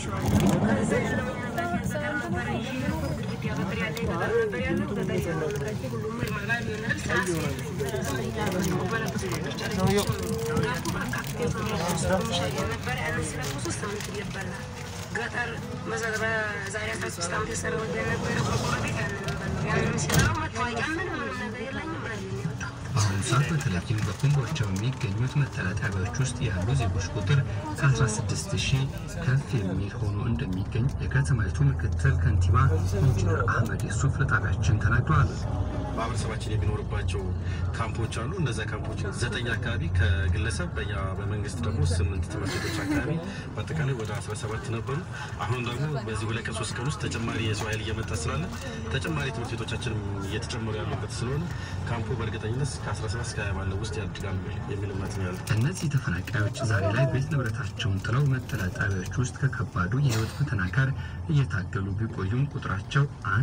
ገጠር በዛሬ አስራ ሶስት ዓመት የሰራው የነበረ ቆርቆሮ ቤት ያለ ነበር። ያንን ሲሰራው መታወቂያ ምንም ምንም ነገር የለኝም ማለት ነው የወጣው። በአሁኑ ሰዓት በተለይም በኮምቦልቻ በሚገኙት መጠለያ ጣቢያዎች ውስጥ ያሉ ዜጎች ቁጥር ከ16 ሺህ ከፍ የሚል ሆኖ እንደሚገኝ የከተማይቱ ምክትል ከንቲባ ኢንጂነር አህመድ የሱፍ ለጣቢያችን ተናግረዋል። ማህበረሰባችን የሚኖርባቸው ካምፖች አሉ። እነዚያ ካምፖች ዘጠኝ አካባቢ ከግለሰብ በኛ በመንግስት ደግሞ ስምንት ትምህርት ቤቶች አካባቢ በአጠቃላይ ወደ 17 ነበሩ። አሁን ደግሞ በዚህ ሁለት ቀን ሶስት ቀን ውስጥ ተጨማሪ የሰው ኃይል እየመጣ ስላለ ተጨማሪ ትምህርት ቤቶቻችንም እየተጨመሩ ያሉበት ስለሆነ ካምፑ በእርግጠኝነት ከ17 እስከ 20 ባለው ውስጥ ያድጋል የሚል እምነት ነው ያለው። እነዚህ ተፈናቃዮች ዛሬ ላይ ቤት ንብረታቸውን ጥለው መጠለያ ጣቢያዎች ውስጥ ከከባዱ የህይወት ፈተና ጋር እየታገሉ ቢቆዩም ቁጥራቸው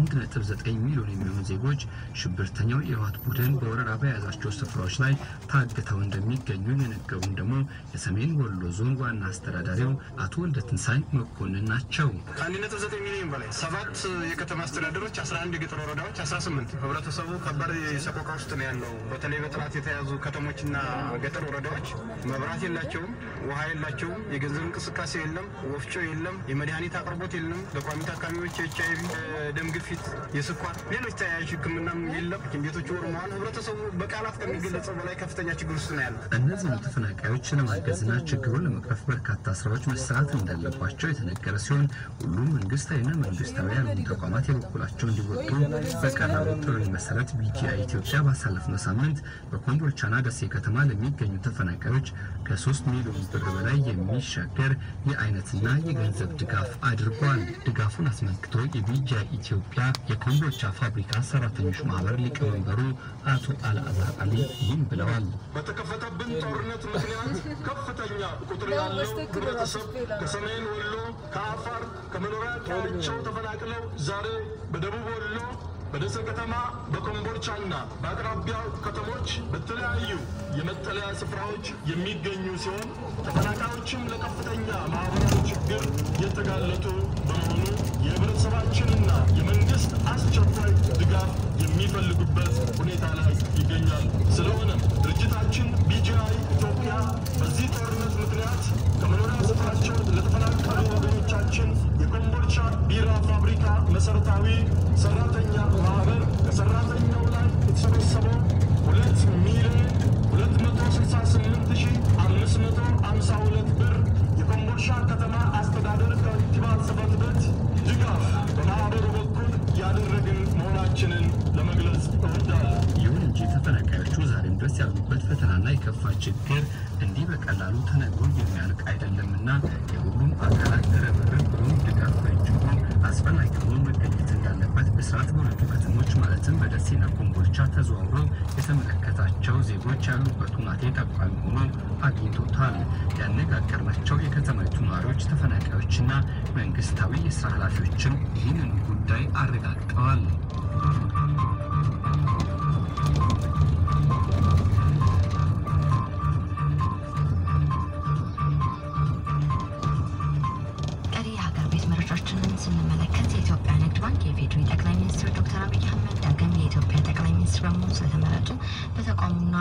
1.9 ሚሊዮን የሚሆኑ ዜጎች ሽብርተኛው የህወሓት ቡድን በወረራ በያዛቸው ስፍራዎች ላይ ታግተው እንደሚገኙ የነገሩን ደግሞ የሰሜን ወሎ ዞን ዋና አስተዳዳሪው አቶ ወልደ ትንሳኤ መኮንን ናቸው። ከአንድ ነጥብ ዘጠኝ ሚሊዮን በላይ ሰባት የከተማ አስተዳደሮች፣ 11 የገጠር ወረዳዎች፣ 18 ህብረተሰቡ ከባድ ሰቆቃ ውስጥ ነው ያለው። በተለይ በጥላት የተያዙ ከተሞችና ገጠር ወረዳዎች መብራት የላቸውም፣ ውሃ የላቸውም፣ የገንዘብ እንቅስቃሴ የለም፣ ወፍጮ የለም፣ የመድኃኒት አቅርቦት የለም። ለቋሚ ታካሚዎች የኤች አይቪ፣ ደም ግፊት፣ የስኳር፣ ሌሎች ተያያዥ ህክምናም የለም። ሐኪም ቤቶች ወርመዋል። ህብረተሰቡ በቃላት ከሚገለጸው በላይ ከፍተኛ ችግር ውስጥ ነው ያለው። እነዚህን ተፈናቃዮች ለማገዝና ችግሩን ለመቅረፍ በርካታ ስራዎች መሰራት እንዳለባቸው የተነገረ ሲሆን ሁሉም መንግስታዊና መንግስታዊ ያልሆኑ ተቋማት የበኩላቸው እንዲወጡ በቀረበው ጥሪ መሰረት ቢጂአይ ኢትዮጵያ ባሳለፍነው ሳምንት በኮምቦልቻና ደሴ ከተማ ለሚገኙ ተፈናቃዮች ከሶስት ሚሊዮን ብር በላይ የሚሻገር የአይነትና የገንዘብ ድጋፍ አድርጓል። ድጋፉን አስመልክቶ የቢጂአይ ኢትዮጵያ የኮምቦልቻ ፋብሪካ ሰራተኞች ማህበር ሊቀመንበሩ አቶ አልአዛር አሊ ይህም ብለዋል። በተከፈተብን ጦርነት ምክንያት ከፍተኛ ቁጥር ያለው ህብረተሰብ ከሰሜን ወሎ፣ ከአፋር፣ ከመኖሪያ ቀያቸው ተፈናቅለው ዛሬ በደቡብ ወሎ በደሴ ከተማ በኮምቦልቻና በአቅራቢያው ከተሞች በተለያዩ የመጠለያ ስፍራዎች የሚገኙ ሲሆን ተፈናቃዮችም ለከፍተኛ ማህበራዊ ችግር የተጋለጡ በመሆኑ የህብረተሰባችንና የመንግስት አስቸኳይ ድጋፍ የሚፈልጉበት ሁኔታ ላይ ይገኛል። ስለሆነም ድርጅታችን ቢጂአይ ኢትዮጵያ በዚህ ጦርነት ምክንያት ከመኖሪያ ስፍራቸው ለተፈናቀሉ ወገኖቻችን የኮምቦልቻ ቢራ ፋብሪካ መሰረታዊ ሰራተኛ ማህበር ከሰራተኛው ላይ የተሰበሰበው ሁለት ሚሊዮን ሁለት መቶ ስልሳ ስምንት ሺ አምስት መቶ አምሳ ሁለት ብር የኮምቦልቻ ከተማ አስተዳደር ከንቲባ ጽሕፈት ቤት ድጋፍ በማህበሩ በኩል ያደረግን መሆናችንን ለመግለጽ እወዳለሁ። ይሁን እንጂ ተፈናቃዮቹ ዛሬም ድረስ ያሉበት ፈተናና የከፋ ችግር እንዲህ በቀላሉ ተነግሮ የሚያልቅ አይደለምና የሁሉም አካላት ርብርብ ብሎም ድጋፍ በእጅጉ አስፈላጊ ሆኖ መገኘት እንዳለበት ብስራት በሁለቱ ከተሞች ማለትም በደሴና ኮምቦልቻ ተዘዋውሮ የተመለከታቸው ዜጎች ያሉበት ሁናቴ ጠቋሚ ሆኖ አግኝቶታል። ያነጋገርናቸው የከተማይቱ ነዋሪዎች፣ ተፈናቃዮችና መንግስታዊ የስራ ኃላፊዎችም ይህንን ጉዳይ አረጋግጠዋል።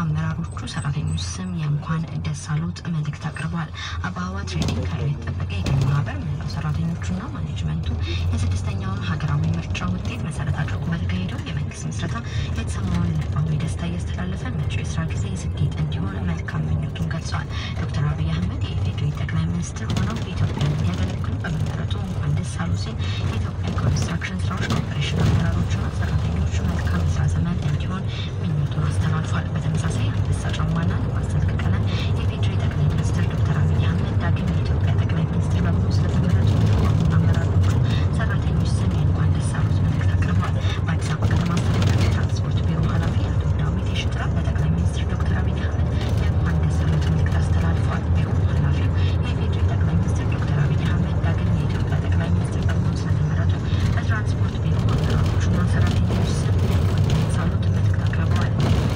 በአመራሮቹ ሰራተኞች ስም የእንኳን ደስ አሎት መልእክት አቅርበዋል። አበባ ትሬዲንግ ኃይሉ የተጠበቀ የግል ማህበር መላው ሰራተኞቹና ማኔጅመንቱ የስድስተኛውን ሀገራዊ ምርጫ ውጤት መሰረት አድርጎ በተካሄደው የመንግስት ምስረታ የተሰማውን ልባዊ ደስታ እያስተላለፈ መጪው የስራ ጊዜ ስኬት እንዲሆን መልካም ምኞቱን ገልጿል። ዶክተር አብይ አህመድ የኢፌዴሪ ጠቅላይ ሚኒስትር ሆነው ኢትዮጵያን እንዲያገለግሉ በመመረጡ እንኳን ደስ አሉ ሲል የኢትዮጵያ ኮንስትራክሽን ስራዎች ኮርፖሬሽን አመራሮችና ሰራተኞች መልካም የስራ ዘመን እንዲሆን ምኞቱን አስተላልፏል። በተመሳሳይ አንበሳ ጫማና ልማት ስለተቀለ የኢፌዴሪ ጠቅላይ ሚኒስትር ዶክተር አብይ አህመድ ዳግም የኢትዮጵያ ጠቅላይ ሚኒስትር በመሆን ስለተመረጡ ተቋሙና አመራሮቹ ሰራተኞች ስም የእንኳን ደስ አሉት መልእክት አቅርበዋል። በአዲስ አበባ ከተማ አስተዳደር የትራንስፖርት ቢሮ ኃላፊ አቶ ዳዊት የሽጥራ ለጠቅላይ ሚኒስትር ዶክተር አብይ አህመድ የእንኳን ደስ አሉት መልእክት አስተላልፏል። ቢሮ ኃላፊው የኢፌዴሪ ጠቅላይ ሚኒስትር ዶክተር አብይ አህመድ ዳግም የኢትዮጵያ ጠቅላይ ሚኒስትር በመሆን ስለተመረጡ በትራንስፖርት ቢሮ አመራሮቹና ሰራተኞች ስም የእንኳን ደስ አሉት መልእክት አቅርበዋል።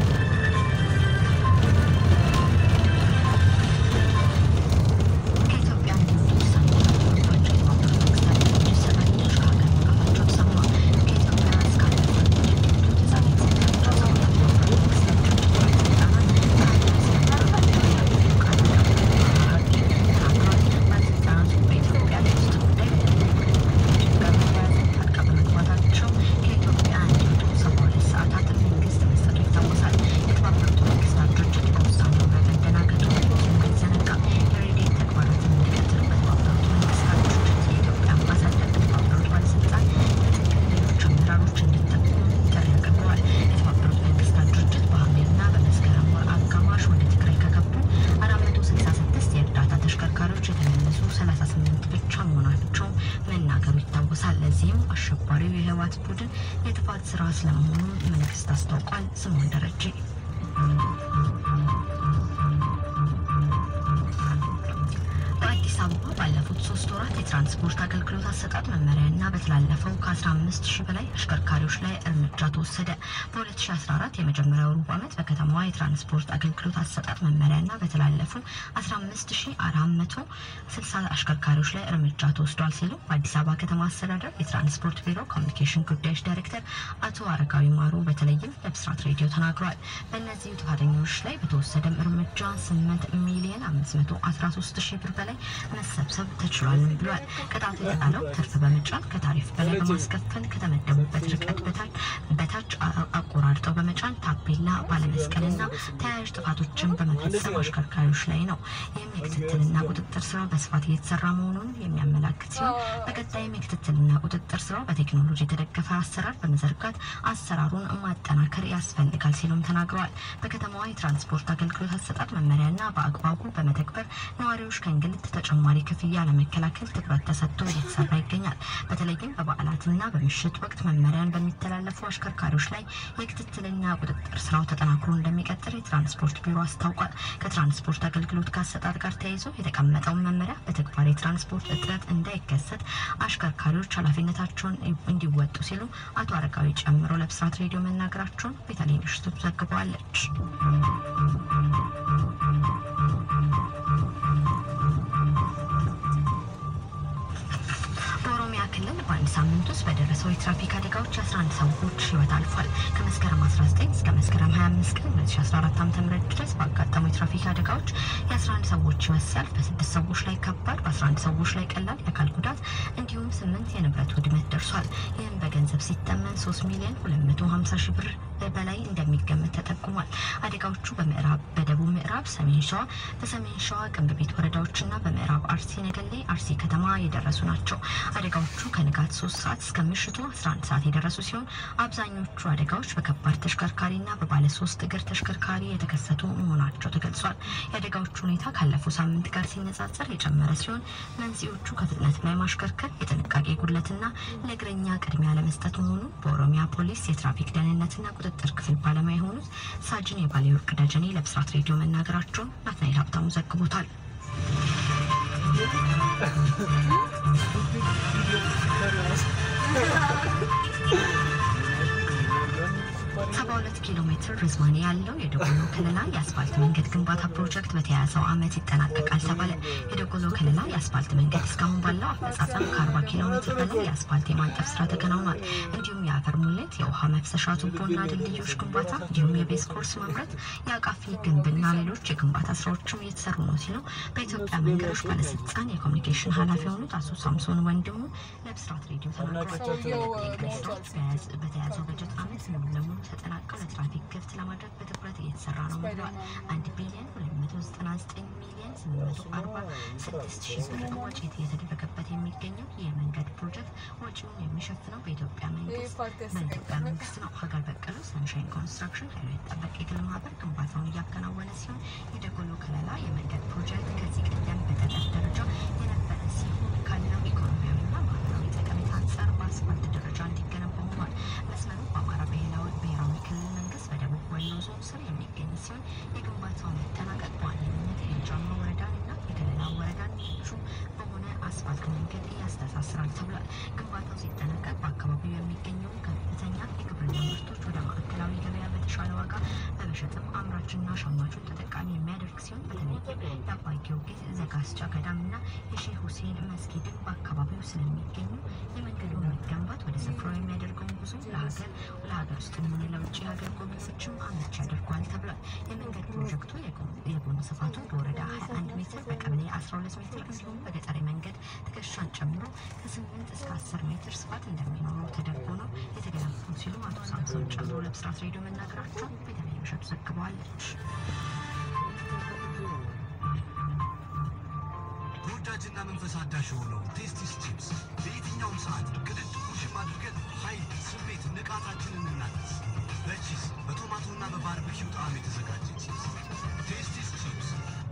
ከኢትዮጵያ እንዲወጡ ውሳኔ የተላለፈባቸው የተባበሩት መንግስታት ድርጅት ሰራተኞች ከሀገር መውጣታቸው ተሰማ። ከኢትዮጵያ እስከ ሀገር እንዲወጡ ትዕዛዝ የተሰጣቸው ሰዎች የተባበሩት መንግስታት ድርጅት ባለስልጣናት ከሀገር ስለመውጣታቸው የአሜሪካ ቃል አቀባይ ተናግረዋል። ባለስልጣናቱ በኢትዮጵያ የውስጥ ጉዳይ ድርጅት ጋር በተያያዘ ጣልቃ በመግባታቸው ከኢትዮጵያ እንዲወጡ ሰባ ሁለት ሰዓታት መንግስት መስጠቱ ይታወሳል። የተባበሩት መንግስታት ድርጅት በውሳኔው በመደናገጡ አይዘነጋም። የሬዲዮ ተግባራትን እንዲቀጥል በተባበሩት መንግስታት ድርጅት የኢትዮጵያ አምባሳደር የተባበሩት ባለስልጣን ለትግራይ ሌሎች አመራሮች እንዲጠቁሙ ጥሪ አቅርበዋል። የተባበሩት መንግስታት ድርጅት በሐምሌና በመስከረም ወር አጋማሽ ወደ ትግራይ ከገቡ አራት መቶ ስልሳ ስድስት የእርዳታ ተሽከርካሪዎች የተመለሱ ሰላሳ ስምንት ብቻ መሆናቸው መናገሩ ይታወሳል። ለዚህም አሸባሪው የህወሓት ቡድን የጥፋት ስራ ስለመሆኑ መንግስት አስታውቋል። ስምኦን ደረጀ በአዲስ አበባ ባለፉት ሶስት ወራት የትራንስፖርት አገልግሎት አሰጣጥ መመሪያና በተላለፈው ከ15 ሺህ በላይ አሽከርካሪዎች ላይ እርምጃ ተወሰደ። በ2014 የመጀመሪያው ሩብ ዓመት በከተማዋ የትራንስፖርት አገልግሎት አሰጣጥ መመሪያና በተላለፉ 15460 አሽከርካሪዎች ላይ እርምጃ ተወስዷል ሲሉ በአዲስ አበባ ከተማ አስተዳደር የትራንስፖርት ቢሮ ኮሚኒኬሽን ጉዳዮች ዳይሬክተር አቶ አረጋዊ ማሩ በተለይም ለብስራት ሬዲዮ ተናግረዋል። በእነዚህ ጥፋተኞች ላይ በተወሰደም እርምጃ 8 ሚሊዮን 513 ሺህ ብር በላይ መሰብሰብ ተችሏልም ብሏል። ቅጣቱ የተጣለው ትርፍ በመጫን ከታሪፍ በላይ በማስከፈል ከተመደቡበት ርቀት በታች በታች አ- አቆራርጠው በመጫን ታፔላ ባለመስቀልና ተያያዥ ጥፋቶችን በመፈጸም አሽከርካሪዎች ላይ ነው። ይህም የክትትልና ቁጥጥር ስራው በስፋት እየተሰራ መሆኑን የሚያመላክት ሲሆን በቀጣይም የክትትልና ቁጥጥር ስራው በቴክኖሎጂ የተደገፈ አሰራር በመዘርጋት አሰራሩን ማጠናከር ያስፈልጋል ሲሉም ተናግረዋል። በከተማዋ የትራንስፖርት አገልግሎት አሰጣጥ መመሪያና በአግባቡ በመተግበር ነዋሪዎች ከእንግልት ተጨማሪ ክፍያ ለመከላከል ትኩረት ተሰጥቶ እየተሰራ ይገኛል። በተለይም በበዓላትና በምሽት ወቅት መመሪያን በሚተላለፉ አሽከርካሪዎች ላይ የክትትልና ቁጥጥር ስራው ተጠናክሮ እንደሚቀጥል የትራንስፖርት ቢሮ አስታውቋል። ከትራንስፖርት አገልግሎት ከአሰጣጥ ጋር ተያይዞ የተቀመጠውን መመሪያ በተግባር የትራንስፖርት እጥረት እንዳይከሰት አሽከርካሪዎች ኃላፊነታቸውን እንዲወጡ ሲሉ አቶ አረጋዊ ጨምሮ ለብስራት ሬዲዮ መናገራቸውን ቤተልሔም ምሽቱ ዘግበዋለች። በኦሮሚያ ክልል በአንድ ሳምንት ውስጥ በደረሰው የትራፊክ አደጋዎች የ11 ሰዎች ህይወት አልፏል። ከመስከረም 19 እስከ መስከረም 25 ቀን 2014 ዓ.ም ድረስ ባጋጠሙ የትራፊክ አደጋዎች የ11 ሰዎች ህይወት ሲያልፍ በስድስት ሰዎች ላይ ከባድ፣ በ11 ሰዎች ላይ ቀላል የአካል ጉዳት እንዲሁም ስምንት የንብረት ውድመት ደርሷል። ይህም በገንዘብ ሲተመን 3 ሚሊዮን 250 ሺህ ብር በላይ እንደሚገመት ተጠቁሟል። አደጋዎቹ በምዕራብ በደቡብ ምዕራብ ሰሜን ሸዋ በሰሜን ሸዋ ቅንብቤት ወረዳዎችና በምዕራብ አርሲ ነገሌ አርሲ ከተማ የደረሱ ናቸው። አደጋዎቹ ከንጋት 3 ሰዓት እስከ ምሽቱ 11 ሰዓት የደረሱ ሲሆን አብዛኞቹ አደጋዎች በከባድ ተሽከርካሪና በባለ ሶስት እግር ተሽከርካሪ የተከሰቱ መሆናቸው ተገልጿል። የአደጋዎቹ ሁኔታ ካለፈው ሳምንት ጋር ሲነጻጸር የጨመረ ሲሆን መንስኤዎቹ ከፍጥነት ላይ ማሽከርከር፣ የጥንቃቄ ጉድለትና ለእግረኛ ቅድሚያ ለመስጠት መሆኑን በኦሮሚያ ፖሊስ የትራፊክ ደህንነትና ቁጥጥር ክፍል ባለሙያ የሆኑት ሳጅን የባሌ ወርቅ ደጀኔ ለብስራት ሬዲዮ መናገራቸውን ናትናኤል ሀብታሙ ዘግቦታል። ሰባ ሁለት ኪሎ ሜትር ርዝማኔ ያለው የደጎሎ ክልላ የአስፋልት መንገድ ግንባታ ፕሮጀክት በተያያዘው ዓመት ይጠናቀቃል ተባለ። የደጎሎ ክልላ የአስፋልት መንገድ እስካሁን ባለው አፈጻጸም ከ40 ኪሎ ሜትር በላይ የአስፋልት የማንጠፍ ስራ ተከናውኗል። እንዲሁም የአፈር ሙሌት፣ የውሃ መፍሰሻ ቱቦና ድልድዮች ግንባታ እንዲሁም የቤዝ ኮርስ ማምረት፣ የአቃፊ ግንብና ሌሎች የግንባታ ስራዎችም እየተሰሩ ነው ሲሉ በኢትዮጵያ መንገዶች ባለስልጣን የኮሚኒኬሽን ኃላፊ የሆኑት አቶ ሳምሶን ወንድሙ ለብስራት ሬዲዮ ተናግረዋል። የመንገድ ስራዎች በያዝ- በተያዘው በጀት ዓመት ሙሉ ለሙሉ ተጠናቀው ለትራፊክ ክፍት ለማድረግ በትኩረት እየተሰራ ነው ብለዋል። አንድ ቢሊዮን ሁለት መቶ ዘጠና ዘጠኝ ሚሊዮን ስምንት መቶ አርባ ስድስት ሺህ ብር ወጪ እየተደረገበት የሚገኘው የመንገድ ፕሮጀክት ወጪውን የሚሸፍነው በኢትዮጵያ መንግስት በኢትዮጵያ መንግስት ነው። ሀገር በቀሉ ሰንሻይን ኮንስትራክሽን ኃይሉ የተጠበቀ የግል ማህበር ግንባታውን እያከናወነ ሲሆን የደጎሎ ከለላ የመንገድ ፕሮጀክት ከዚህ ቀደም በጠጠር ደረጃ የነበረ ሲሆን ካለው ኢኮኖሚያዊና ማህበራዊ ጠቀሜታ አንጻር በአስፋልት ደረጃ እንዲገነባ ሆኗል። መስመሩ በአማራ ብሔራዊ ብሔራዊ ክልል መንግስት በደቡብ ወሎ ዞን ስር የሚገኝ ሲሆን የግንባታው መጠናቀቅ በዋነኝነት የጃማ ወረዳንና የገለላ ወረዳን ምቹ በሆነ አስፋልት መንገድ ያስተሳስራል ተብሏል። ግንባታው ሲጠናቀቅ በአካባቢው የሚገኘው ከፍተኛ የግብርና ምርቶች ወደ ማዕከላዊ ገበያ በተሻለ ዋጋ በመሸጥም አምራችና ሸማቹን ተጠቃሚ የሚያደርግ ሲሆን በተለይም የአባይ ጊዮርጊስ ዘጋስጫ ገዳምና የሼህ ሁሴን መስጊድን በአካባቢው ስለሚገኙ የመንገዱ መገንባት ወደ ስፍራው የሚያደርገውን ጉዞ ለሀገር ለሀገር ውስጥ ሆነ ለውጭ ሀገር ጎብኚዎችም አመቺ ያደርገዋል ተብሏል። የመንገድ ፕሮጀክቱ የጎን- የጎን ስፋቱ በወረዳ 21 ሜትር በቀበሌ 12 ሜትር እንዲሁም በገጠር መንገድ ትከሻን ጨምሮ ከ8 እስከ 10 ሜትር ስፋት እንደሚኖረው ተደርጎ ነው የተገነባው ሲሉ አቶ ሳምሶን ጨምሮ ለብስራት ሬዲዮ መናገራቸውን ቤተልሔም እሸቱ ዘግበዋለች። ተወዳጅና መንፈስ አዳሽ የሆነው ቴስቲስ ቺፕስ በየትኛውም ሰዓት ቅድድ ቁርሽም አድርገን ኃይል፣ ስሜት፣ ንቃታችንን እናድስ። በቺዝ በቶማቶና በባርበኪው ጣዕም የተዘጋጀ ቺፕስ ቴስቲስ ቺፕስ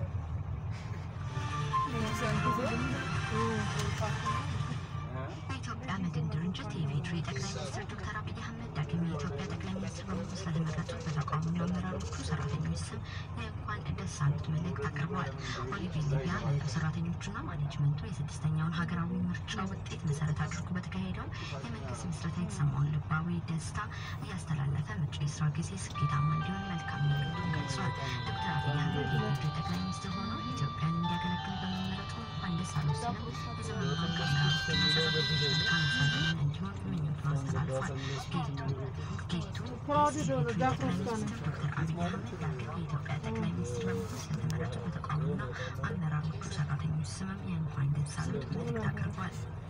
በኢትዮጵያ መድን ድርጅት የኢፌዴሪ ጠቅላይ ሚኒስትር ዶክተር አብይ አህመድ ዳግም የኢትዮጵያ ጠቅላይ ሚኒስትር በመሆን ስለተመረጡ በተቃዋሚ አመራሮቹ ሰራተኞች ስም የእንኳን ደስ አሉት መልእክት አቅርበዋል። ኦሊቪር ሊቢያ መላው ሰራተኞቹና ማኔጅመንቱ የስድስተኛውን ሀገራዊ ምርጫ ውጤት መሰረት አድርጎ በተካሄደው የመንግስት ምስረታ የተሰማውን ልባዊ ደስታ እያስተላለፈ መጪው የስራ ጊዜ ስኬታማ እንዲሆን መልካም ምኞቱን ገልጿል። ዶክተር አብይ አህመድ የኢፌዴሪ ጠቅላይ ሚኒስትር ሆነው ኢትዮጵያን እንዲያገለግሉ በመመረጡ እንኳን ደስ አሉት ሲልም የዘመኑ ባንክ አመራሮችና ሰራተኞች መልካም ዘመን እንዲሆን ምኞቱን አስተላልፏል። ጌቱ ጌቱ ጠቅላይ ሚኒስትር ዶክተር አብይ አህመድ ዳግም የኢትዮጵያ ጠቅላይ ሚኒስትር በመሆን ስለተመረጡ በተቃውሞና አመራሮቹ ሰራተኞች ስምም የእንኳን ደስ አሉት መልእክት አቅርቧል።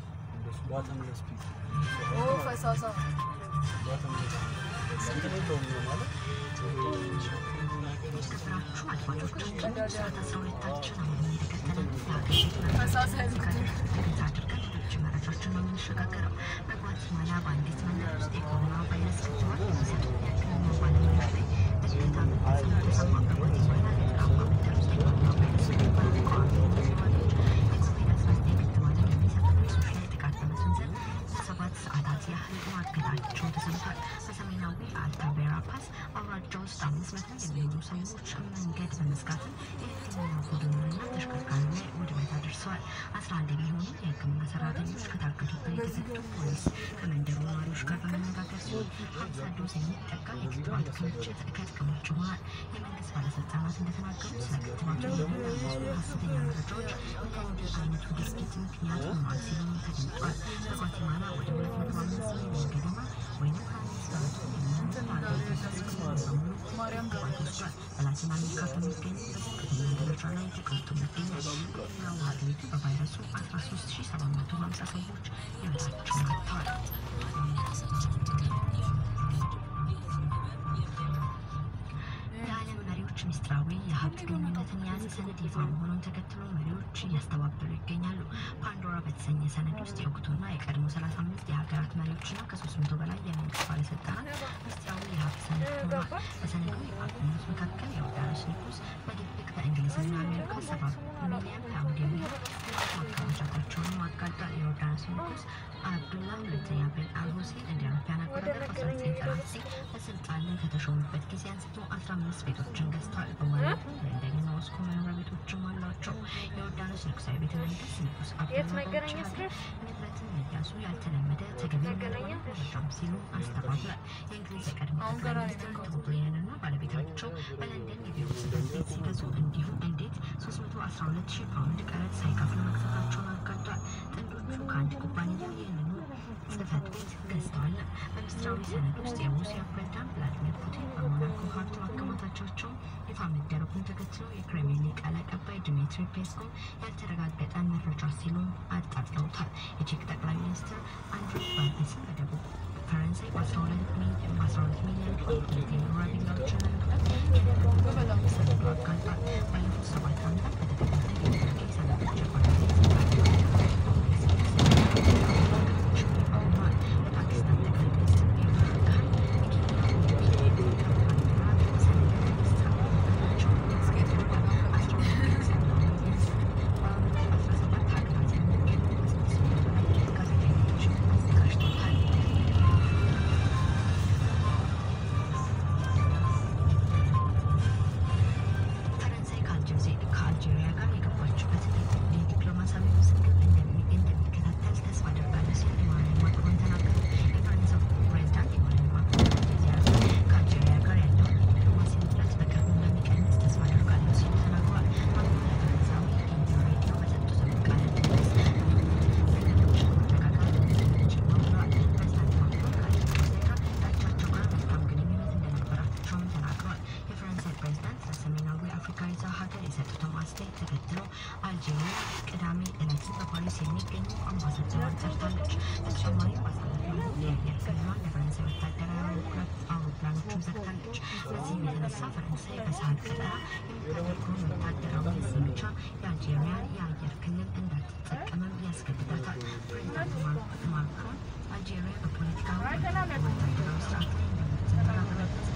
ፈሳሳ የተከበራችሁ አድማጮቻችን ሰዓት አስራ ሁለታችን አሁን እየተከተለ ነው። ፈሳሳ ትኩረት አድርገን ሌሎች መረጃዎችን ነው የምንሸጋገረው። በጓቲማላ በአንዲት መንደር ውስጥ የኮሮና ቫይረስ ክትባት የሚሰጡ የሕክምና ባለሙያዎች ላይ እገታ መፈጸሙ ተሰማ። በጓቲማላ የራማ መንደር ውስጥ የኮሮና ቫይረስ ክትባት ተቃዋሚ ነዋሪዎች የኮቪድ አስራ ዘጠኝ ክትባትን የሚሰጡ ነርሶች ላይ ጥቃት በመሰንዘር ለሰባት ሰዓታት ያህል ማገታቸው ተሰምቷል። በሰሜናዊ አልታቬራ ፓስ አውራጃ ውስጥ አምስት መቶ የሚሆኑ ሰዎች መንገድ በመዝጋትም የሕክምና ቡድኑንና ተሽከርካሪ ላይ ውድመት አድርሰዋል። አስራ አንድ የሚሆኑ የሕክምና ሰራተኞች ከታገዱበት የተሰጡ ፖሊስ ከመንደሩ ነዋሪዎች ጋር በመነጋገር ሲሆን ሀምሳ ዶዝ የሚጠጋ የክትባት ክምችት ከጥቅም ውጭ ሆኗል። የመንግስት ባለስልጣናት እንደተናገሩት ስለ ክትባቱ የሚናገሩ ሀሰተኛ መረጃዎች ለእንዲህ አይነቱ ድርጊት ምክንያት ሆኗል ሲሉም ተገልጿል። በጓቲማላ ወደ ሁለት መቶ አምስት ሚሊዮን ገደማ ወይም ሀያ አምስት በመቶ የሚሆኑ የሀገሪቱ ሕዝብ ሙሉ በሙሉ ክትባት ወስዷል። በላቲን አሜሪካ ከሚገኙ በዝቅተኛ ደረጃ ላይ ተቀምጦ ይገኛል። በሌላው ሀገሪቱ በቫይረሱ አስራ ሶስት ሺ ሰባት መቶ ሀምሳ ሰዎች ሕይወታቸውን አጥተዋል። የዓለም መሪዎች ምስጢራዊ የሀብት ግንኙነትን የያዘ ሰነድ ይፋ መሆኑን ተከትሎ መሪዎች እያስተባበሉ ይገኛሉ። ፓንዶራ በተሰኘ ሰነድ ውስጥ የወቅቱና የቀድሞ 35 የሀገራት መሪዎችና ከ300 በላይ የመንግስት ባለስልጣናት ምስጢራዊ የሀብት ሰነድ ሆኗል። በሰነዱ ይፋ ከሆኑት መካከል የዮርዳኖስ ንጉስ በድብቅ በእንግሊዝና አሜሪካ ሰባ ሚሊዮን ፓውንድ የሚሆን ማከማቸታቸውን አጋልጧል። የዮርዳኖስ ንጉስ አብዱላ ሁለተኛ ቤን አልሁሴን እንደ አውሮፓውያን አቆጣጠር በ1999 በስልጣን ላይ ከተሾሙበት ጊዜ አንስቶ 15 ቤቶችን ገዝተዋል። በማለት ለንደንና ሞስኮ መኖሪያ ቤቶችም አሏቸው። የዮርዳኖስ ንጉሳዊ ቤተ መንግስት ንጉስ አብዱላ በውጭ ሀገር ንብረትን መያዙ ያልተለመደ ተገቢ መረጃም ሲሉ አስተባብሏል። የእንግሊዝ የቀድሞ ጠቅላይ ሚኒስትር ቶኒ ብሌንና ባለቤታቸው በለንደን የቢሮ ጽሕፈት ቤት ሲገዙ እንዲሁም እንዴት 312 ሺህ ፓውንድ ቀረጥ ሳይከፍሉ መግዛታቸውን አጋልጧል። ጥንዶቹ ከአንድ ኩባንያ ይህንኑ ጽሕፈት ቤት ገዝተዋል። በሚስጥራዊ ሰነድ ውስጥ የሩሲያ ፕሬዝዳንት ቭላዲሚር ፑቲን በሞናኮ ሀብት ማከማታቸውን ይፋ መደረጉን ተከትሎ የክሬምሊን ቃል አቀባይ ድሚትሪ ፔስኮቭ ያልተረጋገጠ መረጃ ሲሉ አጣጥለውታል። የቼክ ጠቅላይ ሚኒስትር አንድሪ ባቢስን በደቡብ ፈረንሳይ በ12 ሚሊዮን ፓውንድ የሚኖራ ቪላዎችን ለመግዛት ሰነዱ አጋልጧል። ባለፉት ሰባት ዓመታት በተከታታይ የቱርኪ ሰነዶች የፓኪስታን ጠቅላይ ሚኒስትር ኢምራን ካን ፈረንሳይ ከአልጄሪያ ጋር የገባችበትን የዲፕሎማሲያዊ ውዝግብ እንደሚከታተል ተስፋ አደርጋለሁ ሲል ኢማኑኤል ማክሮን ተናገሩ። የፈረንሳዩ ፕሬዝዳንት ኢማኑኤል ማክሮን የተያዘ ከአልጄሪያ ጋር ያለውን የዲፕሎማሲ ውጥረት በቅርቡ እንደሚቀንስ ተስፋ አደርጋለሁ ሲሉ ተናግረዋል። ማክሮን ለፈረንሳዊ ኢንዲዮ ሬዲዮ በሰጡት ቃለ ምልልስ ነገሮች መረጋጋት እንደሚችል ብለዋል። ፕሬዝዳንት ማክሮን ከአልጄሪያ ጋር ከአቻቸው ጋር መልካም ግንኙነት እንደነበራቸውም ተናግረዋል። የፈረንሳይ ፕሬዝዳንት ለሰሜናዊ አፍሪካዊቷ ሀገር የሰጡትን አስተያየት ተከትሎ አልጄሪያ ቅዳሜ ዕለትን በፓሪስ የሚገኙ አምባሳደሯን ጠርታለች። በተጨማሪም ባሳለፍነው የአየር ክልሏን ለፈረንሳይ ወታደራዊ አውሮፕላኖችን ዘግታለች። በዚህም የተነሳ ፈረንሳይ በሳህል ቀጠና የምታደርገውን ወታደራዊ ዘመቻ የአልጄሪያ የአየር ክልል እንዳትጠቀምም ያስገድዳታል። ፕሬዝዳንት ማክሮን አልጄሪያ በፖለቲካዊ ወታደራዊ ስርዓት ላይ እንደምትመራ በመግለጽ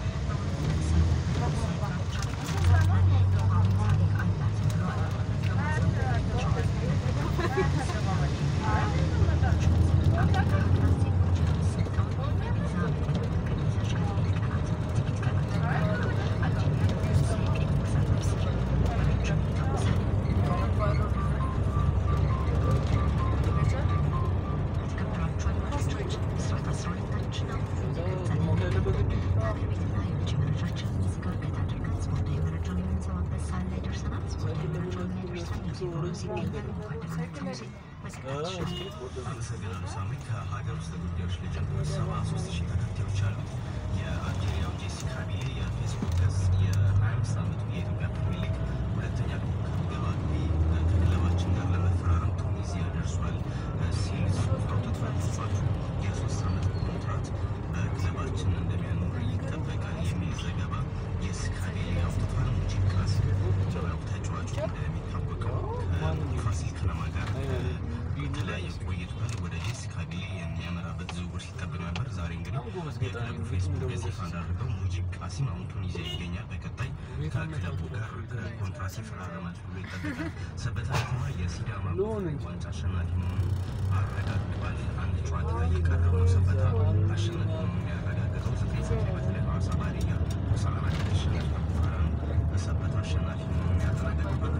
አመሰግናለሁ ሳሚ። ከሀገር ውስጥ ጉዳዮች ልጀምር። ሰባ ሶስት ሺህ ተከታዮች ያሉት የአልጄሪያው ጄሲ ካቢሌ የፌስቡክ ገጽ የሀያ አምስት ዓመቱ የኢትዮጵያ ፕሪሚየር ሊግ ሁለተኛ ግብ አግቢ ከክለባችን ጋር ለመፈራረም ቱኒዚያ ደርሷል ሲል ጽሑፍ አውጥቷል። ጽሑፋቹ የሶስት ዓመት ኮንትራት በክለባችን እንደሚያኖር ይጠበቃል የሚል ዘገባ ጄሲ ካቢሌ አውጥቷል። ሙጂብ ካሲም ተጫዋቹ እንደሚታወቀው ከፋሲል ከነማ ጋር የተለያየ ቆይቷል። ወደ ጄሲ ካቢሌ የሚያመራበት ዝውውር ሲጠበቅ ነበር። ዛሬ እንግዲህ የክለቡ ፌስቡክ ገጽ ይፋ እንዳደረገው ሙጂብ ቃሲም አሁን ቱኒዚያ ይገኛል። በቀጣይ ከክለቡ ጋር ኮንትራት ይፈራረማል ተብሎ ይጠበቃል። ሰበታ ከተማ የሲዳማ ዋንጫ አሸናፊ መሆኑን አረጋግጧል። አንድ ጨዋታ እየቀረው ነው። ሰበታ አሸናፊ መሆኑን ያረጋገጠው ዘጠኝ ሰዓት ላይ በተለይ ሐዋሳ ባሪያ ሆሳዕና ከተሸነፈ በኋላ ነው። ሰበታ አሸናፊ መሆኑን ያረጋገጠው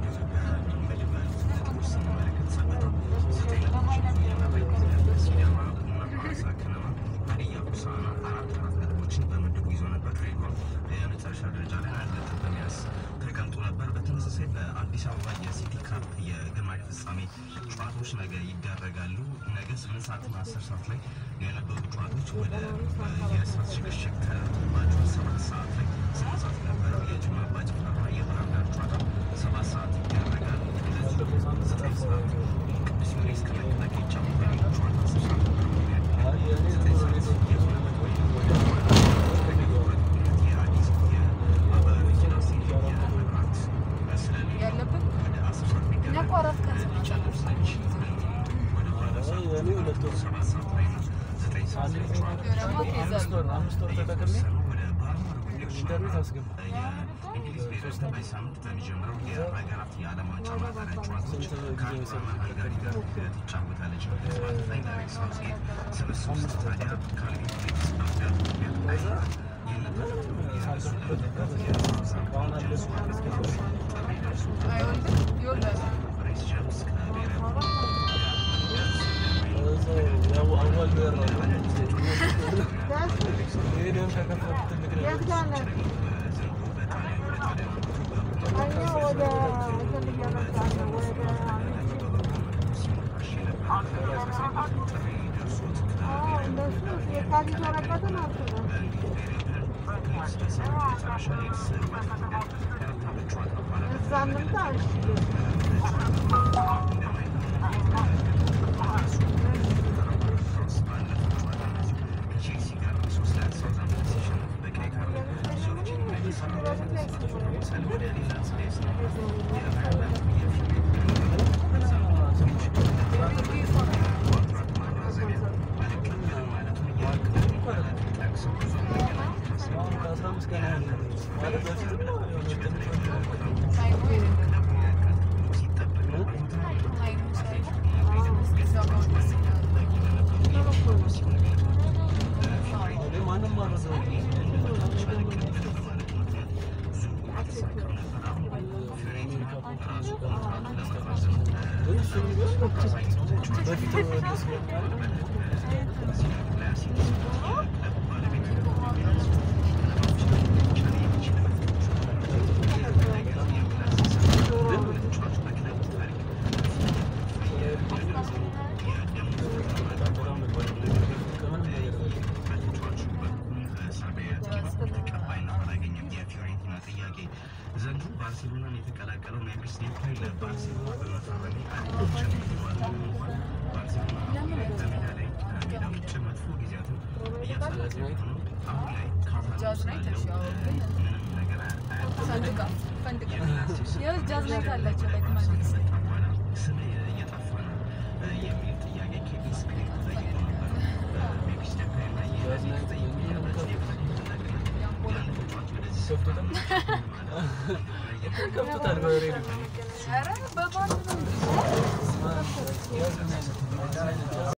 በሊግ ያሉት ነጥቦች ስንመለከት ሰበታ ዘጠኝ ነጥቦችን ይዞ እየመራ ይገኛል። ሲዳማ ቡና፣ ሐዋሳ ከነማ፣ ሀዲያ ሆሳዕና አራት አራት ነጥቦችን በምድቡ ይዞ ነበር። ድሬዳዋ የመጨረሻ ደረጃ ላይ አንድ ነጥብ በመያዝ ተቀምጦ ነበር። በተመሳሳይ በአዲስ አበባ የሲቲ ካፕ የግማሽ ፍጻሜ ጨዋታዎች ነገ ይደረጋሉ። ነገ ስምንት ሰዓትና አስር ሰዓት ላይ የነበሩ ጨዋታዎች ወደ የሰዓት ሽግሽግ ተባቸው። ሰባት ሰዓት ላይ ስምንት ሰዓት የነበረው የጅማ አባጅፋርና የባህር ዳር ጨዋታ ሰባት ሰዓት ይደረጋል። እንደዚሁ ዘጠኝ ሰዓት ቅዱስ ጊዮርጊስ ከመከላከያ ይጫወታል። ጨዋታ አስር ሰዓት ነበር ዘጠኝ ሰዓት የሆነበት ወይም ወደ የአዲስ የአበበ ቢቂላ ስቴዲየም የመብራት ስለሌለ ወደ አስር ሰዓት ቢደረግ ሊጨምር ስለሚችል ወደ ኋላ ሰዓት ሰባት ሰዓት ላይ ነው ዘጠኝ ሰዓት ላይ ጨዋታዎች እየተወሰኑ ወደ ባህር ማዶ ጉዳዮች የእንግሊዝ ብሔራዊ ቡድን በዚህ ሳምንት በሚጀምረው የሀገራት የዓለም ዋንጫ ማጣሪያ ጨዋታዎች ከአልባማ ሃንጋሪ ጋር ትጫወታለች። በተባታታይ ዳሬክ ሳውዝጌት ስብስብ ውስጥ ታዲያ ካልቪን ፊሊፕስ አፍሪያ አይኖርም። ይህንን ተከትሎ የእሱ ለመተካት የሳምንት ጄምስ ዋትኪንስ ጥሪ ደርሶታል። ሬስ ጄምስ ከብሔራዊ ቡድኑ ጋር የት ጋር ነህ? እኛ ወደ እንትን እየመጣን ነው ወደ አዎ፣ እንደሱ የካቲት ወረቀትን አስበው እዛ እንምጣ እሺ ዘንድሮ ባርሴሎናን የተቀላቀለው ሜምፊስ ዴፓይ ለባርሴሎና በመፈረሙ አንድ ጨምሯል። ባርሴሎና አሁን ላይ በሜዳ ላይ ከሜዳ ውጭ መጥፎ ጊዜያትን እያሳለፈ ቢሆንም አሁን ላይ ጃዝ ናይት እሺ፣ አዎ፣ ግን ምንም ነገር ፈንድቃ ፈንድቃ ያው ጃዝ ናይት አላቸው ላይክ ማለት ስለ እየጠፋ ነው የሚል ጥያቄ ኬቪን ስፔክ ጠይቆ ነበር። ሜምፊስ ዴፓይ እና የዚህ ጠይቆ ያለበት ያለ ተጫዋች ወደዚህ ከፍቶታል በሬዲዮ ኧረ በባንድ ነው